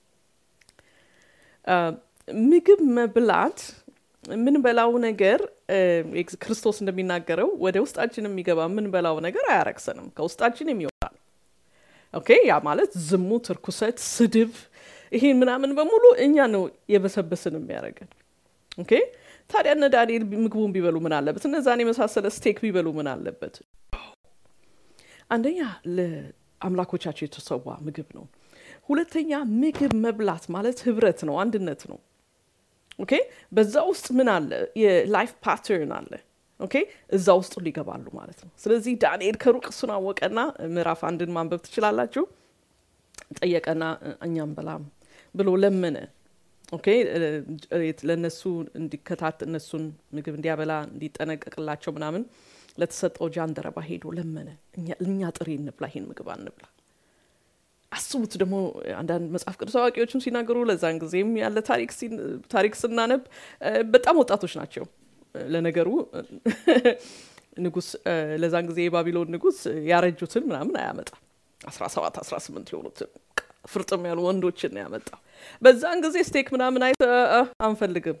ምግብ መብላት የምንበላው ነገር ክርስቶስ እንደሚናገረው ወደ ውስጣችን የሚገባ የምንበላው ነገር አያረክሰንም፣ ከውስጣችን የሚወጣ ነው። ኦኬ ያ ማለት ዝሙት፣ እርኩሰት፣ ስድብ፣ ይሄ ምናምን በሙሉ እኛ ነው የበሰበስን የሚያደርገን። ኦኬ ታዲያ እነ ዳንኤል ምግቡን ቢበሉ ምን አለበት? እነዛን የመሳሰለ ስቴክ ቢበሉ ምን አለበት? አንደኛ ለአምላኮቻቸው የተሰዋ ምግብ ነው። ሁለተኛ ምግብ መብላት ማለት ህብረት ነው፣ አንድነት ነው። ኦኬ በዛ ውስጥ ምን አለ? የላይፍ ፓተርን አለ። ኦኬ እዛ ውስጥ ሊገባሉ ማለት ነው። ስለዚህ ዳንኤል ከሩቅ እሱን አወቀና ምዕራፍ አንድን ማንበብ ትችላላችሁ። ጠየቀና እኛም በላም ብሎ ለመነ። ኦኬ ለእነሱ እንዲከታት እነሱን ምግብ እንዲያበላ እንዲጠነቀቅላቸው ምናምን ለተሰጠው ጃንደረባ ሄዶ ለመነ። እኛ ጥሬ እንብላ፣ ይሄን ምግብ አንብላ። አስቡት ደግሞ አንዳንድ መጽሐፍ ቅዱስ አዋቂዎችም ሲናገሩ ለዛን ጊዜም ያለ ታሪክ ስናነብ በጣም ወጣቶች ናቸው። ለነገሩ ንጉስ ለዛን ጊዜ የባቢሎን ንጉስ ያረጁትን ምናምን አያመጣም። አስራ ሰባት አስራ ስምንት የሆኑትን ፍርጥም ያሉ ወንዶችን ነው ያመጣው። በዛን ጊዜ ስቴክ ምናምን አይ አንፈልግም።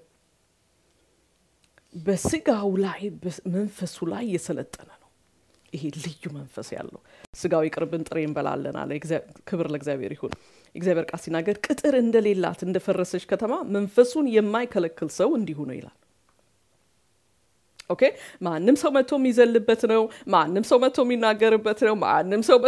በስጋው ላይ መንፈሱ ላይ የሰለጠነ ነው። ይሄ ልዩ መንፈስ ያለው ስጋው ይቅርብን ጥሬ እንበላለን አለ። ክብር ለእግዚአብሔር ይሁን። እግዚአብሔር ቃል ሲናገር ቅጥር እንደሌላት እንደፈረሰች ከተማ መንፈሱን የማይከለክል ሰው እንዲሁ ነው ይላል። ኦኬ ማንም ሰው መጥቶ የሚዘልበት ነው። ማንም ሰው መጥቶ የሚናገርበት ነው። ማንም ሰው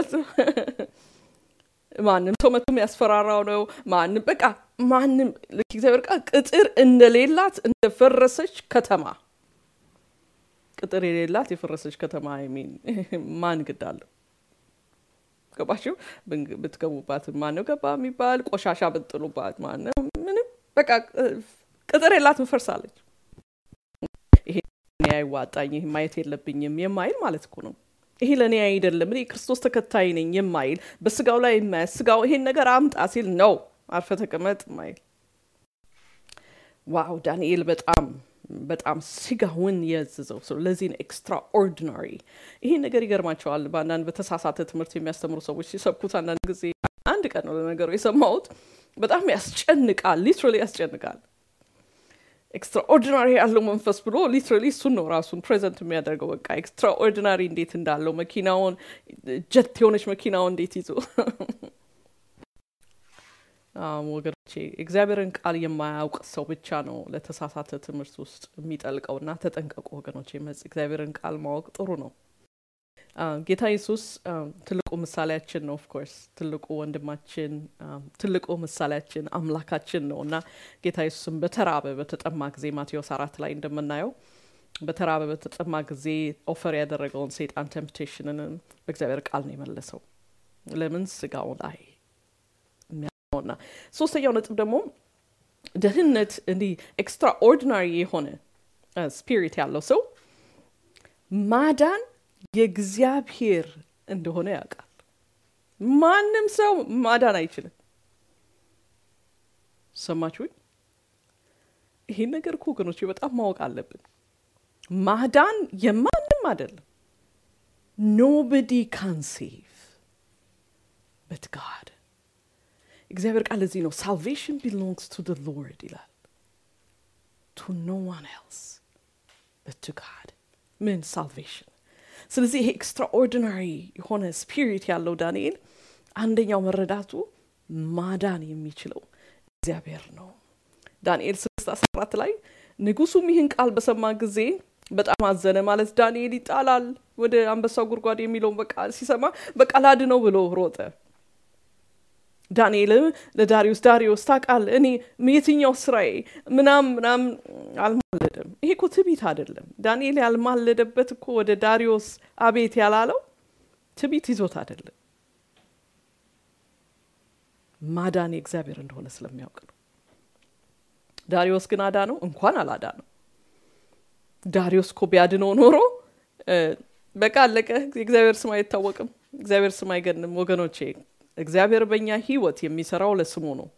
ማንም ሰው መጥቶ የሚያስፈራራው ነው። ማንም በቃ ማንም ልክ እግዚአብሔር ቃል ቅጥር እንደሌላት እንደፈረሰች ከተማ ቅጥር የሌላት የፈረሰች ከተማ የሚን ማን ግድ አለው? ገባችሁ? ብትገቡባት ማነው ገባ የሚባል ቆሻሻ ብጥሉባት ማነው ምንም በቃ ቅጥር የላትም ፈርሳለች። ይሄ አይዋጣኝ ይህ ማየት የለብኝም የማይል ማለት እኮ ነው። ይሄ ለእኔ አይደለም እኔ ክርስቶስ ተከታይ ነኝ የማይል በስጋው ላይ የማያስ ስጋው ይሄን ነገር አምጣ ሲል ነው አርፈ ተቀመጥ ማይል ዋው ዳንኤል በጣም በጣም ስጋውን የያዘዘው ሰው ለዚህ ነው ኤክስትራ ኦርዲናሪ ይሄን ነገር ይገርማቸዋል በአንዳንድ በተሳሳተ ትምህርት የሚያስተምሩ ሰዎች ሲሰብኩት አንዳንድ ጊዜ አንድ ቀን ነው ለነገሩ የሰማሁት በጣም ያስጨንቃል ሊትራሊ ያስጨንቃል ኤክስትራኦርዲናሪ ያለው መንፈስ ብሎ ሊትራሊ እሱን ነው ራሱን ፕሬዘንት የሚያደርገው በቃ ኤክስትራኦርዲናሪ እንዴት እንዳለው መኪናውን ጀት የሆነች መኪናውን እንዴት ይዞ ወገኖቼ እግዚአብሔርን ቃል የማያውቅ ሰው ብቻ ነው ለተሳሳተ ትምህርት ውስጥ የሚጠልቀውና ተጠንቀቁ ወገኖቼ መጽ እግዚአብሔርን ቃል ማወቅ ጥሩ ነው ጌታ ኢየሱስ ትልቁ ምሳሌያችን ነው ኦፍኮርስ ትልቁ ወንድማችን ትልቁ ምሳሌያችን አምላካችን ነው እና ጌታ ኢየሱስም በተራበ በተጠማ ጊዜ ማቴዎስ አራት ላይ እንደምናየው በተራበ በተጠማ ጊዜ ኦፈር ያደረገውን ሴጣን ቴምፕቴሽንን በእግዚአብሔር ቃል ነው የመለሰው ለምን ስጋው ላይ ነውና ሶስተኛው ነጥብ ደግሞ ደህንነት እንዲህ ኤክስትራኦርዲናሪ የሆነ ስፒሪት ያለው ሰው ማዳን የእግዚአብሔር እንደሆነ ያውቃል ማንም ሰው ማዳን አይችልም ሰማችሁኝ ይሄን ነገር እኮ ወገኖች በጣም ማወቅ አለብን ማዳን የማንም አይደለም ኖበዲ ካን ሴቭ በት ጋድ እግዚአብሔር ቃል እዚህ ነው ሳልቬሽን ቢሎንግስ ቱ ደ ሎርድ ይላል ቱ ኖ ዋን ኤልስ በት ቱ ጋድ ምን ሳልቬሽን ስለዚህ ይሄ ኤክስትራኦርዲናሪ የሆነ ስፒሪት ያለው ዳንኤል አንደኛው መረዳቱ ማዳን የሚችለው እግዚአብሔር ነው ዳንኤል ስድስት አስራ አራት ላይ ንጉሱም ይህን ቃል በሰማ ጊዜ በጣም አዘነ ማለት ዳንኤል ይጣላል ወደ አንበሳው ጉድጓድ የሚለውን በቃ ሲሰማ በቃ ላድ ነው ብሎ ሮጠ ዳንኤልም ለዳሪዮስ ዳሪዮስ ታቃል እኔ የትኛው ስራዬ ምናም ምናም አልማለደም ይሄ እኮ ትቢት አይደለም ዳንኤል ያልማለደበት እኮ ወደ ዳሪዮስ አቤት ያላለው ትቢት ይዞት አይደለም ማዳን የእግዚአብሔር እንደሆነ ስለሚያውቅ ነው ዳሪዮስ ግን አዳ ነው እንኳን አላዳ ነው ዳሪዮስ እኮ ቢያድነው ኖሮ በቃ አለቀ የእግዚአብሔር ስም አይታወቅም እግዚአብሔር ስም አይገንም ወገኖቼ እግዚአብሔር በእኛ ህይወት የሚሰራው ለስሙ ነው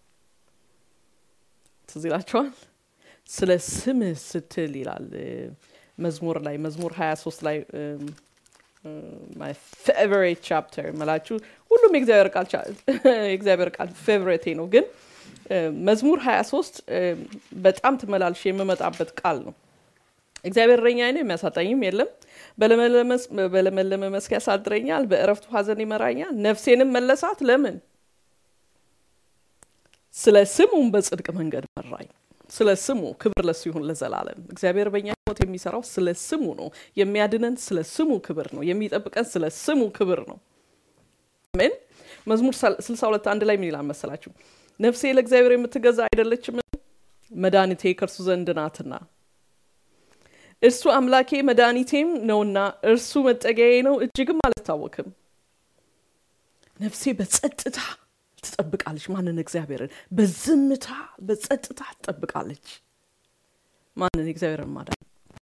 ትዝ ይላችኋል ስለ ስምህ ስትል ይላል መዝሙር ላይ መዝሙር 23 ላይ ማይ ፌቨሬት ቻፕተር መላችሁ ሁሉም የእግዚአብሔር ቃል ፌቨሬቴ ነው ግን መዝሙር 23 በጣም ትመላልሽ የምመጣበት ቃል ነው እግዚአብሔር እረኛዬ ነው የሚያሳጣኝም የለም በለመለመ መስክ ያሳድረኛል በእረፍቱ ሀዘን ይመራኛል ነፍሴንም መለሳት ለምን ስለ ስሙም በጽድቅ መንገድ መራኝ ስለ ስሙ ክብር ለሱ ይሁን ለዘላለም። እግዚአብሔር በእኛ ህይወት የሚሰራው ስለ ስሙ ነው። የሚያድነን ስለ ስሙ ክብር ነው። የሚጠብቀን ስለ ስሙ ክብር ነው። ምን መዝሙር 62 አንድ ላይ ምን ይላል መሰላችሁ? ነፍሴ ለእግዚአብሔር የምትገዛ አይደለችም፣ መድኃኒቴ ከእርሱ ዘንድ ናትና። እርሱ አምላኬ መድኃኒቴም ነውና እርሱ መጠጊያዬ ነው፣ እጅግም አልታወክም። ነፍሴ በጸጥታ ትጠብቃለች። ማንን? እግዚአብሔርን። በዝምታ በጸጥታ ትጠብቃለች። ማንን? እግዚአብሔርን ማዳን።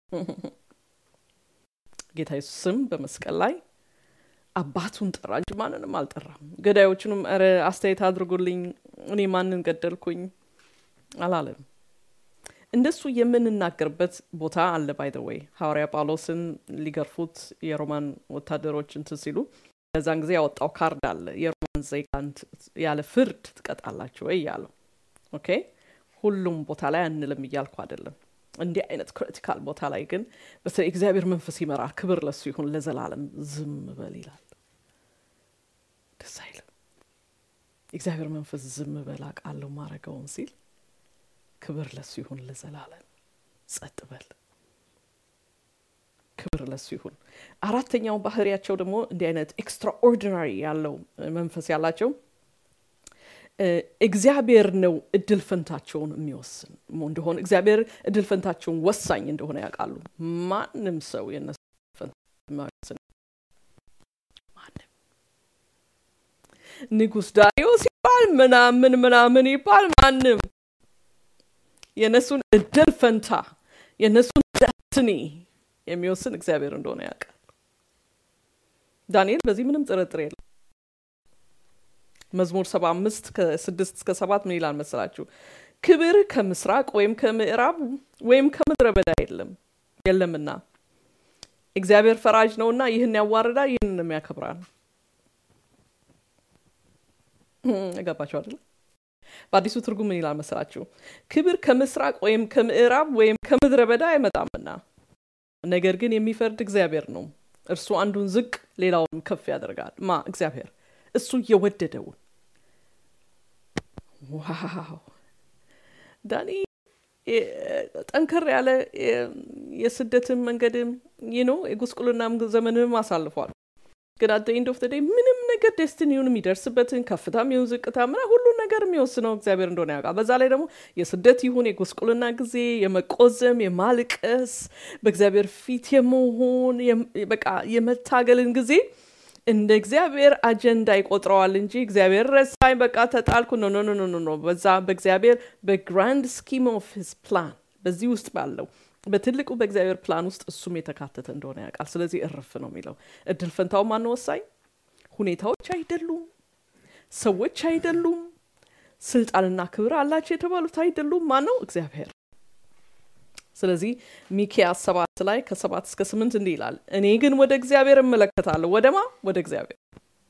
ጌታ ኢየሱስም በመስቀል ላይ አባቱን ጠራ እንጂ ማንንም አልጠራም። ገዳዮቹንም ኧረ አስተያየት አድርጉልኝ እኔ ማንን ገደልኩኝ አላለም። እንደሱ የምንናገርበት ቦታ አለ። ባይ ዘ ወይ ሐዋርያ ጳውሎስን ሊገርፉት የሮማን ወታደሮች እንትን ሲሉ በዛን ጊዜ ያወጣው ካርድ አለ። የሮማን ዜጋን ያለ ፍርድ ትቀጣላችሁ ወይ ያለው። ኦኬ ሁሉም ቦታ ላይ አንልም እያልኩ አይደለም። እንዲህ አይነት ክሪቲካል ቦታ ላይ ግን በተለይ እግዚአብሔር መንፈስ ይመራል። ክብር ለሱ ይሁን ለዘላለም። ዝም በል ይላል። ደስ አይልም? እግዚአብሔር መንፈስ ዝም በል አውቃለሁ ማረገውን ሲል ክብር ለሱ ይሁን ለዘላለም። ጸጥ በል ክብር ለሱ ይሁን። አራተኛው ባህሪያቸው ደግሞ እንዲህ አይነት ኤክስትራኦርዲናሪ ያለው መንፈስ ያላቸው እግዚአብሔር ነው እድል ፈንታቸውን የሚወስን እንደሆነ እግዚአብሔር እድል ፈንታቸውን ወሳኝ እንደሆነ ያውቃሉ። ማንም ሰው የነሱ ፈንታ የማይወስን ማንም ንጉሥ ዳሪዮስ ይባል ምናምን ምናምን ይባል ማንም የእነሱን እድል ፈንታ የእነሱን ዳትኒ የሚወስን እግዚአብሔር እንደሆነ ያውቃል። ዳንኤል በዚህ ምንም ጥርጥር የለም። መዝሙር ሰባ አምስት ከስድስት እስከ ሰባት ምን ይላል መሰላችሁ? ክብር ከምስራቅ ወይም ከምዕራብ ወይም ከምድረ በዳ የለም የለምና እግዚአብሔር ፈራጅ ነውና ይህን ያዋርዳል፣ ይህንንም ያከብራል። ገባችሁ አይደለ? በአዲሱ ትርጉም ምን ይላል መሰላችሁ? ክብር ከምስራቅ ወይም ከምዕራብ ወይም ከምድረ በዳ አይመጣምና ነገር ግን የሚፈርድ እግዚአብሔር ነው። እርሱ አንዱን ዝቅ ሌላውንም ከፍ ያደርጋል። ማ እግዚአብሔር እሱ የወደደውን። ዋው ዳኒ ጠንከር ያለ የስደትን መንገድም ይኖ የጉስቁልናም ዘመንም አሳልፏል። ግን አደ ኢንድ ኦፍ ደይ ምንም ነገር ደስትኒውን የሚደርስበትን ከፍታም ይሁን ዝቅታ ምና ሁሉን ነገር የሚወስነው እግዚአብሔር እንደሆነ ያውቃል። በዛ ላይ ደግሞ የስደት ይሁን የጉስቁልና ጊዜ የመቆዘም የማልቀስ በእግዚአብሔር ፊት የመሆን በቃ የመታገልን ጊዜ እንደ እግዚአብሔር አጀንዳ ይቆጥረዋል እንጂ እግዚአብሔር ረሳኝ፣ በቃ ተጣልኩ። ኖ ኖ ኖ ኖ ኖ። በዛ በእግዚአብሔር በግራንድ ስኪም ኦፍ ሂዝ ፕላን በዚህ ውስጥ ባለው በትልቁ በእግዚአብሔር ፕላን ውስጥ እሱም የተካተተ እንደሆነ ያውቃል። ስለዚህ እርፍ ነው የሚለው። እድል ፈንታው ማን ወሳኝ? ሁኔታዎች አይደሉም፣ ሰዎች አይደሉም፣ ስልጣንና ክብር አላቸው የተባሉት አይደሉም። ማን ነው? እግዚአብሔር። ስለዚህ ሚኪያስ ሰባት ላይ ከሰባት እስከ ስምንት እንዲህ ይላል፣ እኔ ግን ወደ እግዚአብሔር እመለከታለሁ። ወደማ? ወደ እግዚአብሔር።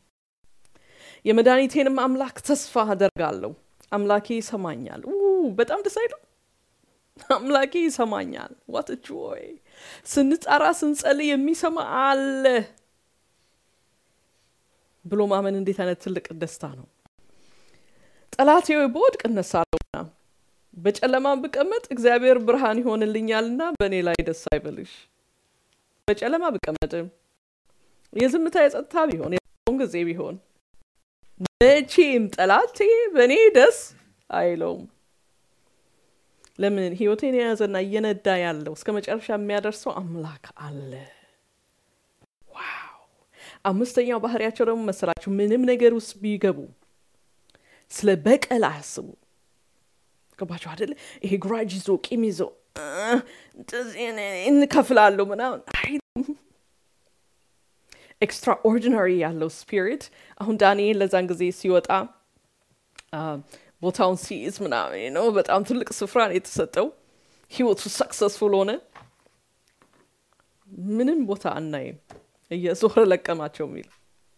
የመድኃኒቴንም አምላክ ተስፋ አደርጋለሁ። አምላኬ ይሰማኛል። በጣም ደስ አይሉ አምላኬ ይሰማኛል። ዋት ጆይ! ስንጠራ ስንጸልይ የሚሰማ አለ ብሎ ማመን እንዴት አይነት ትልቅ ደስታ ነው። ጠላቴ በወድቅ እነሳለሁና በጨለማ ብቀመጥ እግዚአብሔር ብርሃን ይሆንልኛልና በእኔ ላይ ደስ አይበልሽ። በጨለማ ብቀመጥም የዝምታ የጸጥታ ቢሆን የውን ጊዜ ቢሆን መቼም ጠላቴ በእኔ ደስ አይለውም። ለምን ህይወቴን የያዘና እየነዳ ያለው እስከ መጨረሻ የሚያደርሰው አምላክ አለ። ዋው! አምስተኛው ባህሪያቸው ደግሞ መሰላችሁ ምንም ነገር ውስጥ ቢገቡ ስለ በቀል አያስቡ። ገባችሁ አደለ? ይሄ ግራጅ ይዞ ቂም ይዞ እንከፍላለሁ ምናምን ኤክስትራኦርዲናሪ ያለው ስፒሪት አሁን ዳንኤል ለዛን ጊዜ ሲወጣ ቦታውን ሲይዝ ምናምን ነው። በጣም ትልቅ ስፍራ ነው የተሰጠው። ህይወቱ ሰክሰስፉል ሆነ። ምንም ቦታ አናይም እየዞረ ለቀማቸው የሚል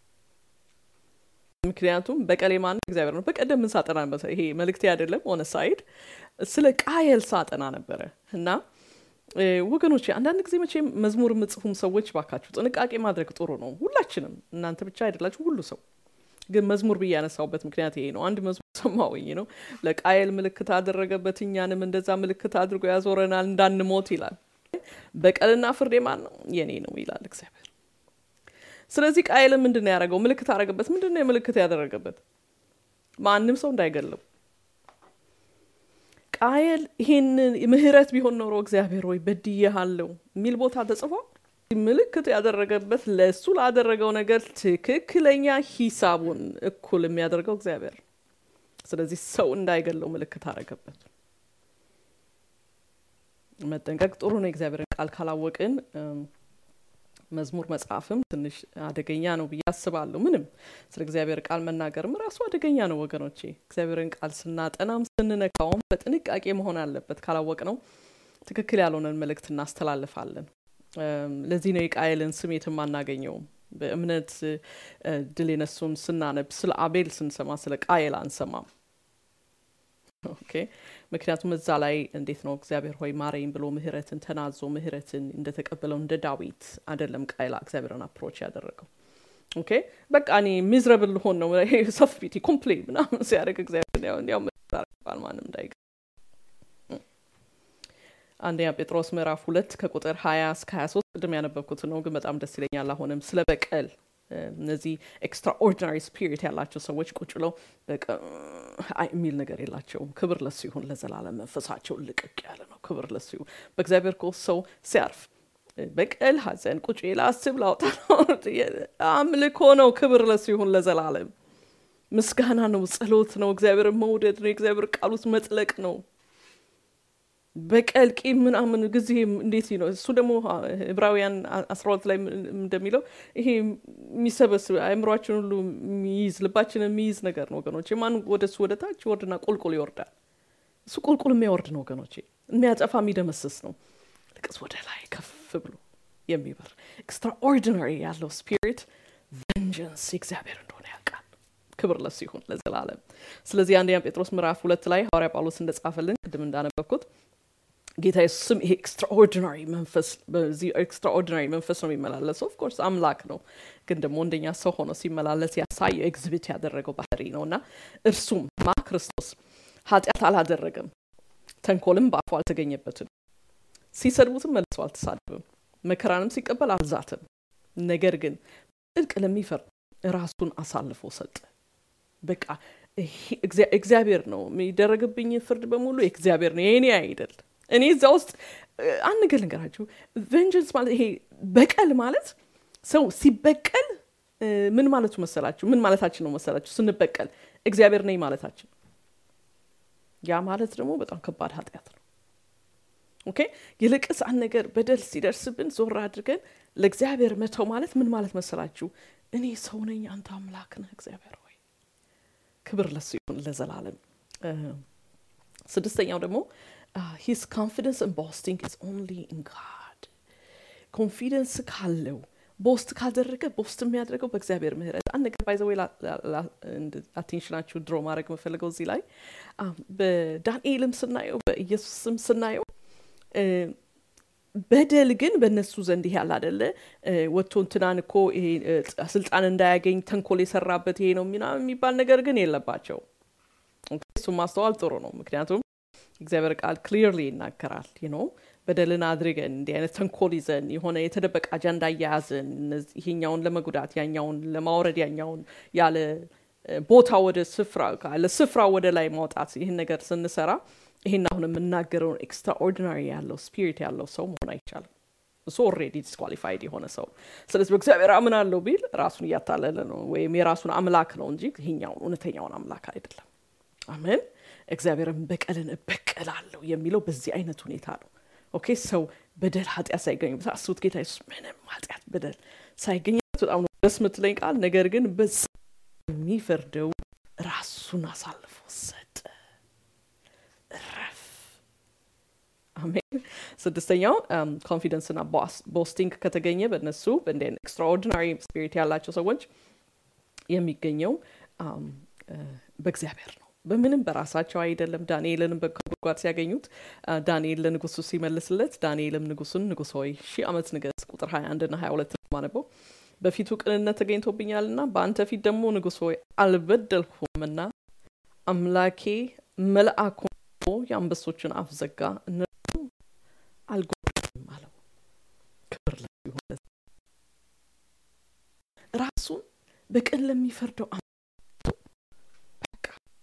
ምክንያቱም በቀሌ ማን እግዚአብሔር ነው። በቀደም ምን ሳጠና ነበር? ይሄ መልእክቴ አይደለም ሆነ ሳይድ ስለ ቃየል ሳጠና ነበረ እና ወገኖች አንዳንድ ጊዜ መቼም መዝሙር የምጽፉም ሰዎች ባካችሁ ጥንቃቄ ማድረግ ጥሩ ነው። ሁላችንም እናንተ ብቻ አይደላችሁ፣ ሁሉ ሰው ግን መዝሙር ብዬ ያነሳውበት ምክንያት ይሄ ነው። አንድ መዝሙር ሰማሁኝ ነው። ለቃየል ምልክት አደረገበት፣ እኛንም እንደዛ ምልክት አድርጎ ያዞረናል እንዳንሞት ይላል። በቀልና ፍርድ የማን ነው? የኔ ነው ይላል እግዚአብሔር። ስለዚህ ቃየልን ምንድን ነው ያደረገው? ምልክት አደረገበት። ምንድን ነው የምልክት ያደረገበት? ማንም ሰው እንዳይገለው ቃየል ይሄንን ምህረት ቢሆን ኖሮ እግዚአብሔር ወይ በድዬሃለሁ የሚል ቦታ ተጽፏል። ምልክት ያደረገበት ለእሱ ላደረገው ነገር ትክክለኛ ሂሳቡን እኩል የሚያደርገው እግዚአብሔር። ስለዚህ ሰው እንዳይገለው ምልክት አደረገበት። መጠንቀቅ ጥሩ ነው። የእግዚአብሔርን ቃል ካላወቅን መዝሙር መጽሐፍም ትንሽ አደገኛ ነው ብዬ አስባለሁ። ምንም ስለ እግዚአብሔር ቃል መናገርም ራሱ አደገኛ ነው ወገኖቼ። እግዚአብሔርን ቃል ስናጠናም ስንነካውም በጥንቃቄ መሆን አለበት። ካላወቅ ነው ትክክል ያልሆነን መልእክት እናስተላልፋለን። ለዚህ ነው የቃየልን ስም የትም አናገኘውም። በእምነት ድል የነሱን ስናነብ ስለ አቤል ስንሰማ ስለ ቃየል አንሰማም። ኦኬ ምክንያቱም እዛ ላይ እንዴት ነው እግዚአብሔር ሆይ ማረኝ ብሎ ምህረትን ተናዞ ምህረትን እንደተቀበለው እንደ ዳዊት አይደለም ቃየል እግዚአብሔርን አፕሮች ያደረገው። ኦኬ በቃ እኔ ሚዝረብል ልሆን ነው ሰፊቲ ኮምፕሌን ምናምን ሲያደርግ እግዚአብሔር ያው ያው ማንም እንዳይገ አንደኛ ጴጥሮስ ምዕራፍ ሁለት ከቁጥር ሀያ እስከ ሀያ ሶስት ቅድም ያነበብኩት ነው፣ ግን በጣም ደስ ይለኛል። አሁንም ስለ በቀል እነዚህ ኤክስትራኦርዲናሪ ስፒሪት ያላቸው ሰዎች ቁጭ ብለው የሚል ነገር የላቸውም። ክብር ለሱ ይሁን ለዘላለም። መንፈሳቸው ልቅቅ ያለ ነው። ክብር ለሱ ይሁን። በእግዚአብሔር እኮ ሰው ሲያርፍ በቀል፣ ሐዘን ቁጭ ላስብ ላውጣ አምልኮ ነው። ክብር ለሱ ይሁን ለዘላለም። ምስጋና ነው፣ ጸሎት ነው፣ እግዚአብሔር መውደድ ነው፣ የእግዚአብሔር ቃል ውስጥ መጥለቅ ነው። በቀል ቂም ምናምን ጊዜ እንዴት ነው እሱ ደግሞ ዕብራውያን አስራ ሁለት ላይ እንደሚለው ይሄ የሚሰበስብ አእምሯችን ሁሉ የሚይዝ ልባችን የሚይዝ ነገር ነው ወገኖቼ። ማን ወደ እሱ ወደ ታች ይወርድና ቁልቁል ይወርዳል። እሱ ቁልቁል የሚያወርድ ነው ወገኖቼ፣ የሚያጠፋ የሚደመስስ ነው። ልቅስ ወደ ላይ ከፍ ብሎ የሚበር ኤክስትራኦርዲናሪ ያለው ስፒሪት ቨንጀንስ የእግዚአብሔር እንደሆነ ያውቃል። ክብር ለሱ ይሁን ለዘላለም። ስለዚህ አንደኛ ጴጥሮስ ምዕራፍ ሁለት ላይ ሐዋርያ ጳውሎስ እንደጻፈልን ቅድም እንዳነበብኩት ጌታ ኢየሱስም ይሄ ኤክስትራኦርዲናሪ መንፈስ በዚህ ኤክስትራኦርዲናሪ መንፈስ ነው የሚመላለሰው። ኦፍኮርስ አምላክ ነው፣ ግን ደግሞ እንደኛ ሰው ሆኖ ሲመላለስ ያሳየው ኤግዚቢት ያደረገው ባህሪ ነው እና እርሱም ማ ክርስቶስ ኃጢአት አላደረገም፣ ተንኮልም በአፉ አልተገኘበትም፣ ሲሰድቡትም መልሶ አልተሳደብም፣ መከራንም ሲቀበል አልዛትም። ነገር ግን ጽድቅ ለሚፈርድ ራሱን አሳልፎ ሰጠ። በቃ እግዚአብሔር ነው የሚደረግብኝ ፍርድ በሙሉ እግዚአብሔር ነው የኔ አይደል። እኔ እዛ ውስጥ አንድ ነገር ልንገራችሁ። ቬንጀንስ ማለት ይሄ በቀል ማለት ሰው ሲበቀል ምን ማለቱ መሰላችሁ? ምን ማለታችን ነው መሰላችሁ? ስንበቀል እግዚአብሔር ነኝ ማለታችን። ያ ማለት ደግሞ በጣም ከባድ ኃጢአት ነው። ኦኬ ይልቅስ አንድ ነገር በደል ሲደርስብን ዞር አድርገን ለእግዚአብሔር መተው ማለት ምን ማለት መሰላችሁ? እኔ ሰው ነኝ፣ አንተ አምላክ ነህ እግዚአብሔር ሆይ ክብር ለሱ ይሁን ለዘላለም። ስድስተኛው ደግሞ ሂስ ኮንፊደንስ ን ቦስቲንግ ኢዝ ኦንሊ ኢን ጋድ። ኮንፊደንስ ካለው ቦስት ካደረገ ቦስት የሚያደርገው በእግዚአብሔር ምህረት። አንድ ነገር ባይዘወይ አቴንሽናችሁ ድሮ ማድረግ የምፈልገው እዚህ ላይ በዳንኤልም ስናየው በኢየሱስም ስናየው በደል ግን በእነሱ ዘንድ ይሄ ያለ አደለ ወጥቶ እንትናን እኮ ይሄ ስልጣን እንዳያገኝ ተንኮል የሰራበት ይሄ ነው ምናምን የሚባል ነገር ግን የለባቸው። እሱ ማስተዋል ጥሩ ነው። ምክንያቱም እግዚአብሔር ቃል ክሊርሊ ይናገራል። ነው በደልን አድርገን እንዲህ አይነት ተንኮል ይዘን የሆነ የተደበቀ አጀንዳ እያያዝን ይሄኛውን ለመጉዳት ያኛውን ለማውረድ ያኛውን ያለ ቦታ ወደ ስፍራ ካለ ስፍራ ወደ ላይ ማውጣት ይህን ነገር ስንሰራ ይህን አሁን የምናገረውን ኤክስትራኦርዲናሪ ያለው ስፒሪት ያለው ሰው መሆን አይቻልም። እሱ ኦልሬዲ ዲስኳሊፋይድ የሆነ ሰው። ስለዚህ በእግዚአብሔር አምናለሁ ቢል ራሱን እያታለለ ነው፣ ወይም የራሱን አምላክ ነው እንጂ ይሄኛውን እውነተኛውን አምላክ አይደለም። አሜን። እግዚአብሔርን በቀልን እበቀላለሁ የሚለው በዚህ አይነት ሁኔታ ነው። ኦኬ ሰው በደል ኃጢአት ሳይገኝበት አስቡት። ጌታ ኢየሱስ ምንም ኃጢአት በደል ሳይገኝበት በጣም ነው ደስ የምትለኝ ቃል። ነገር ግን በዛ የሚፈርደው ራሱን አሳልፎ ሰጠ። እረፍ። አሜን። ስድስተኛው ኮንፊደንስና ቦስቲንግ ከተገኘ በእነሱ በእንደ ኤክስትራኦርዲናሪ ስፒሪት ያላቸው ሰዎች የሚገኘው በእግዚአብሔር ነው። በምንም በራሳቸው አይደለም። ዳንኤልንም ከጉድጓድ ሲያገኙት ዳንኤል ለንጉሱ ሲመልስለት ዳንኤልም ንጉሱን ንጉሥ ሆይ ሺህ ዓመት ንገስ ቁጥር 21 ና 22 ማነበው በፊቱ ቅንነት ተገኝቶብኛልና በአንተ ፊት ደግሞ ንጉሥ ሆይ አልበደልሁምና አምላኬ መልአኩ የአንበሶችን አፍ ዘጋ፣ እነርሱ አልጎዱም አለው። ክብር ይሁን ራሱን በቅን ለሚፈርደው በቃ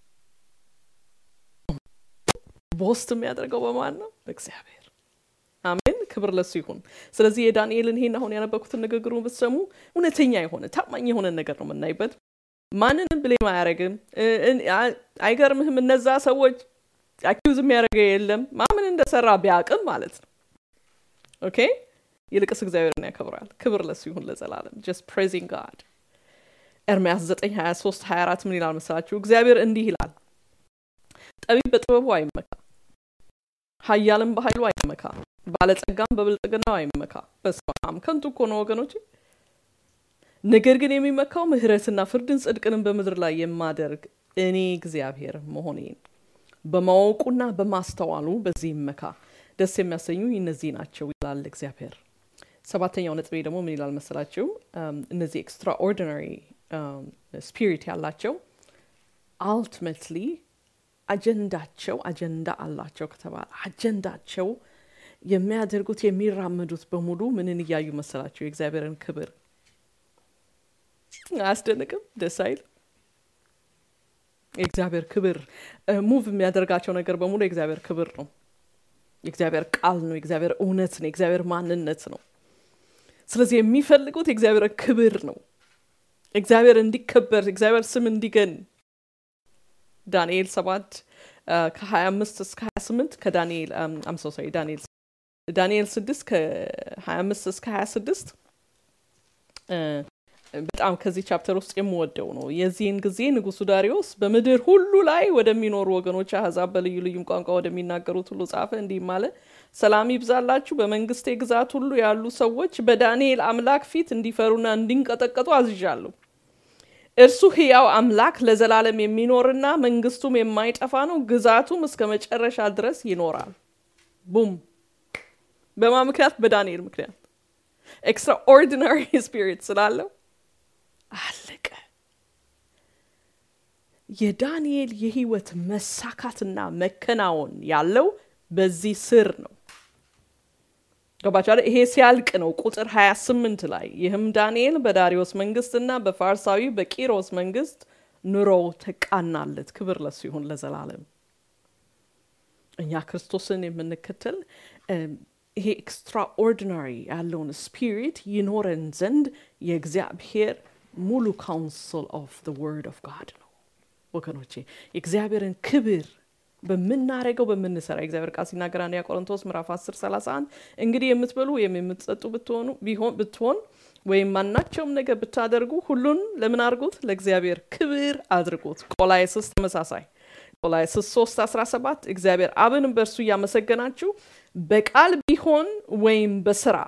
ቦስት የሚያደርገው በማን ነው? በእግዚአብሔር። አሜን። ክብር ለሱ ይሁን። ስለዚህ የዳንኤልን ይሄን አሁን ያነበኩትን ንግግሩን ብትሰሙ እውነተኛ የሆነ ታማኝ የሆነ ነገር ነው የምናይበት። ማንንም ብሌም አያደርግም። አይገርምህም? እነዛ ሰዎች አኪውዝ የሚያደርገው የለም ማምን እንደሰራ ቢያቅም ማለት ነው። ኦኬ ይልቅስ እግዚአብሔርን ያከብራል። ክብር ለሱ ይሁን ለዘላለም። ጀስት ፕሬዚንግ ጋድ። ኤርምያስ 9 23 24 ምን ይላል መሰላችሁ? እግዚአብሔር እንዲህ ይላል፣ ጠቢብ በጥበቡ አይመካ፣ ኃያልም በኃይሉ አይመካ፣ ባለጸጋም በብልጥግናው አይመካ። በስመ አብ ከንቱ እኮ ነው ወገኖች። ነገር ግን የሚመካው ምሕረትና ፍርድን ጽድቅንም በምድር ላይ የማደርግ እኔ እግዚአብሔር መሆኔን በማወቁና በማስተዋሉ በዚህ ይመካ። ደስ የሚያሰኙ እነዚህ ናቸው ይላል እግዚአብሔር። ሰባተኛው ነጥቤ ደግሞ ምን ይላል መሰላችሁ? እነዚህ ኤክስትራኦርዲናሪ ስፒሪት ያላቸው አልቲሜትሊ አጀንዳቸው አጀንዳ አላቸው ከተባለ አጀንዳቸው የሚያደርጉት የሚራመዱት በሙሉ ምንን እያዩ መሰላቸው? የእግዚአብሔርን ክብር። አያስደንቅም? ደስ አይል? የእግዚአብሔር ክብር ሙቭ የሚያደርጋቸው ነገር በሙሉ የእግዚአብሔር ክብር ነው። የእግዚአብሔር ቃል ነው። የእግዚአብሔር እውነት ነው። የእግዚአብሔር ማንነት ነው። ስለዚህ የሚፈልጉት የእግዚአብሔር ክብር ነው። እግዚአብሔር እንዲከበር፣ እግዚአብሔር ስም እንዲገን ዳንኤል ሰባት ከሀያ አምስት እስከ ሀያ ስምንት ከዳንኤል አምሶ ሶሪ ዳንኤል ዳንኤል ስድስት ከሀያ አምስት እስከ ሀያ ስድስት በጣም ከዚህ ቻፕተር ውስጥ የምወደው ነው። የዚህን ጊዜ ንጉሱ ዳሪዮስ በምድር ሁሉ ላይ ወደሚኖሩ ወገኖች አሕዛብ በልዩ ልዩም ቋንቋ ወደሚናገሩት ሁሉ ጻፈ፣ እንዲህም አለ ሰላም ይብዛላችሁ። በመንግስቴ ግዛት ሁሉ ያሉ ሰዎች በዳንኤል አምላክ ፊት እንዲፈሩና እንዲንቀጠቀጡ አዝዣለሁ። እርሱ ሕያው አምላክ ለዘላለም የሚኖርና መንግስቱም የማይጠፋ ነው፣ ግዛቱም እስከ መጨረሻ ድረስ ይኖራል። ቡም! በማ ምክንያት? በዳንኤል ምክንያት ኤክስትራኦርዲናሪ ስፒሪት ስላለው አለቀ። የዳንኤል የህይወት መሳካትና መከናወን ያለው በዚህ ስር ነው። ገባችኋል? ይሄ ሲያልቅ ነው ቁጥር 28 ላይ ይህም ዳንኤል በዳሪዮስ መንግስትና በፋርሳዊ በቂሮስ መንግስት ኑሮው ተቃናለት። ክብር ለሱ ይሁን ለዘላለም። እኛ ክርስቶስን የምንከተል ይሄ ኤክስትራኦርዲናሪ ያለውን ስፒሪት ይኖረን ዘንድ የእግዚአብሔር ሙሉ ካውንስል ኦፍ ዘ ወርድ ኦፍ ጋድ ነው ወገኖቼ። የእግዚአብሔርን ክብር በምናደርገው በምንሰራ የእግዚአብሔር ቃል ሲናገር አንደኛ ቆሮንቶስ ምዕራፍ 10 31 እንግዲህ የምትበሉ ወይም የምትጠጡ ብትሆኑ ብትሆን ወይም ማናቸውም ነገር ብታደርጉ ሁሉን ለምን አድርጉት? ለእግዚአብሔር ክብር አድርጉት። ቆላይስስ ተመሳሳይ ቆላይስስ 3 17 እግዚአብሔር አብን በእርሱ እያመሰገናችሁ በቃል ቢሆን ወይም በስራ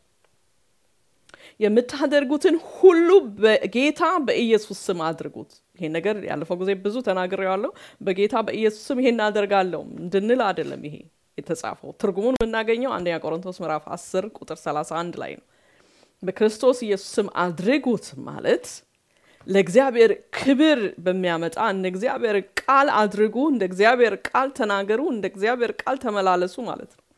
የምታደርጉትን ሁሉ በጌታ በኢየሱስ ስም አድርጉት። ይሄን ነገር ያለፈው ጊዜ ብዙ ተናግሬዋለሁ። በጌታ በኢየሱስ ስም ይሄን አደርጋለሁ እንድንል አይደለም ይሄ የተጻፈው። ትርጉሙን የምናገኘው አንደኛ ቆሮንቶስ ምዕራፍ 10 ቁጥር 31 ላይ ነው። በክርስቶስ ኢየሱስ ስም አድርጉት ማለት ለእግዚአብሔር ክብር በሚያመጣ እንደ እግዚአብሔር ቃል አድርጉ፣ እንደ እግዚአብሔር ቃል ተናገሩ፣ እንደ እግዚአብሔር ቃል ተመላለሱ ማለት ነው።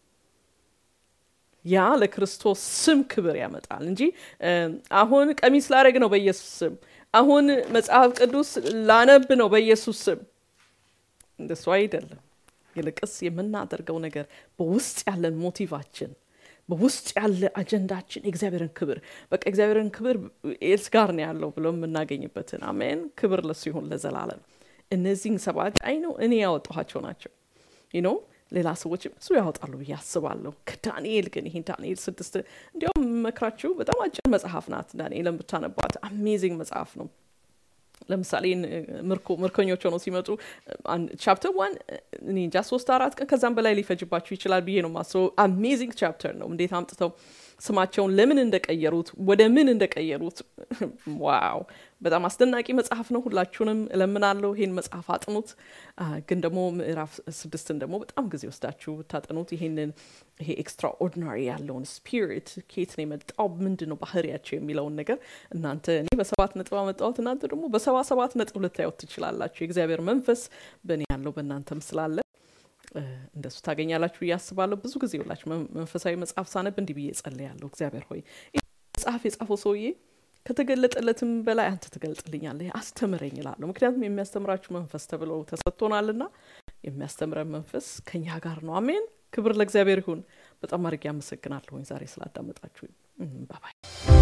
ያ ለክርስቶስ ስም ክብር ያመጣል እንጂ አሁን ቀሚስ ላረግ ነው በኢየሱስ ስም፣ አሁን መጽሐፍ ቅዱስ ላነብ ነው በኢየሱስ ስም፣ እንደሱ አይደለም። ይልቅስ የምናደርገው ነገር በውስጥ ያለን ሞቲቫችን በውስጥ ያለ አጀንዳችን የእግዚአብሔርን ክብር በቃ እግዚአብሔርን ክብር ኤልስ ጋር ነው ያለው ብሎ የምናገኝበትን አሜን። ክብር ለሱ ይሁን ለዘላለም። እነዚህን ሰባት አይ ነው እኔ ያወጣኋቸው ናቸው ነው ሌላ ሰዎች ብዙ ያወጣሉ ብዬ አስባለሁ። ከዳንኤል ግን ይህን ዳንኤል ስድስት እንዲያውም መክራችሁ በጣም አጭር መጽሐፍ ናት። ዳንኤልን ብታነቧት አሜዚንግ መጽሐፍ ነው። ለምሳሌ ምርኮኞች ሆነው ሲመጡ ቻፕተር ዋን እኔ እንጃ ሶስት አራት ቀን ከዛም በላይ ሊፈጅባችሁ ይችላል ብዬ ነው ማስበው። አሜዚንግ ቻፕተር ነው። እንዴት አምጥተው ስማቸውን ለምን እንደቀየሩት ወደ ምን እንደቀየሩት ዋው በጣም አስደናቂ መጽሐፍ ነው። ሁላችሁንም እለምናለሁ ይሄን መጽሐፍ አጥኑት። ግን ደግሞ ምዕራፍ ስድስትን ደግሞ በጣም ጊዜ ወስዳችሁ ብታጠኑት ይሄንን ይሄ ኤክስትራኦርዲናሪ ያለውን ስፒሪት ከየት ነው የመጣው ምንድን ነው ባህሪያቸው የሚለውን ነገር እናንተ እኔ በሰባት ነጥብ አመጣሁት፣ እናንተ ደግሞ በሰባ ሰባት ነጥብ ልታዩት ትችላላችሁ። የእግዚአብሔር መንፈስ በእኔ ያለው በእናንተም ስላለ እንደሱ ታገኛላችሁ ብዬ አስባለሁ። ብዙ ጊዜ ሁላችሁ መንፈሳዊ መጽሐፍ ሳነብ እንዲህ ብዬ ጸልያለሁ። እግዚአብሔር ሆይ መጽሐፍ የጻፈው ሰውዬ ከተገለጠለትም በላይ አንተ ትገልጥልኛለህ፣ አስተምረኝ እላለሁ። ምክንያቱም የሚያስተምራችሁ መንፈስ ተብሎ ተሰጥቶናልና የሚያስተምረን መንፈስ ከኛ ጋር ነው። አሜን። ክብር ለእግዚአብሔር ይሁን። በጣም አድርጌ አመሰግናለሁኝ ዛሬ ስላዳመጣችሁ። ባባይ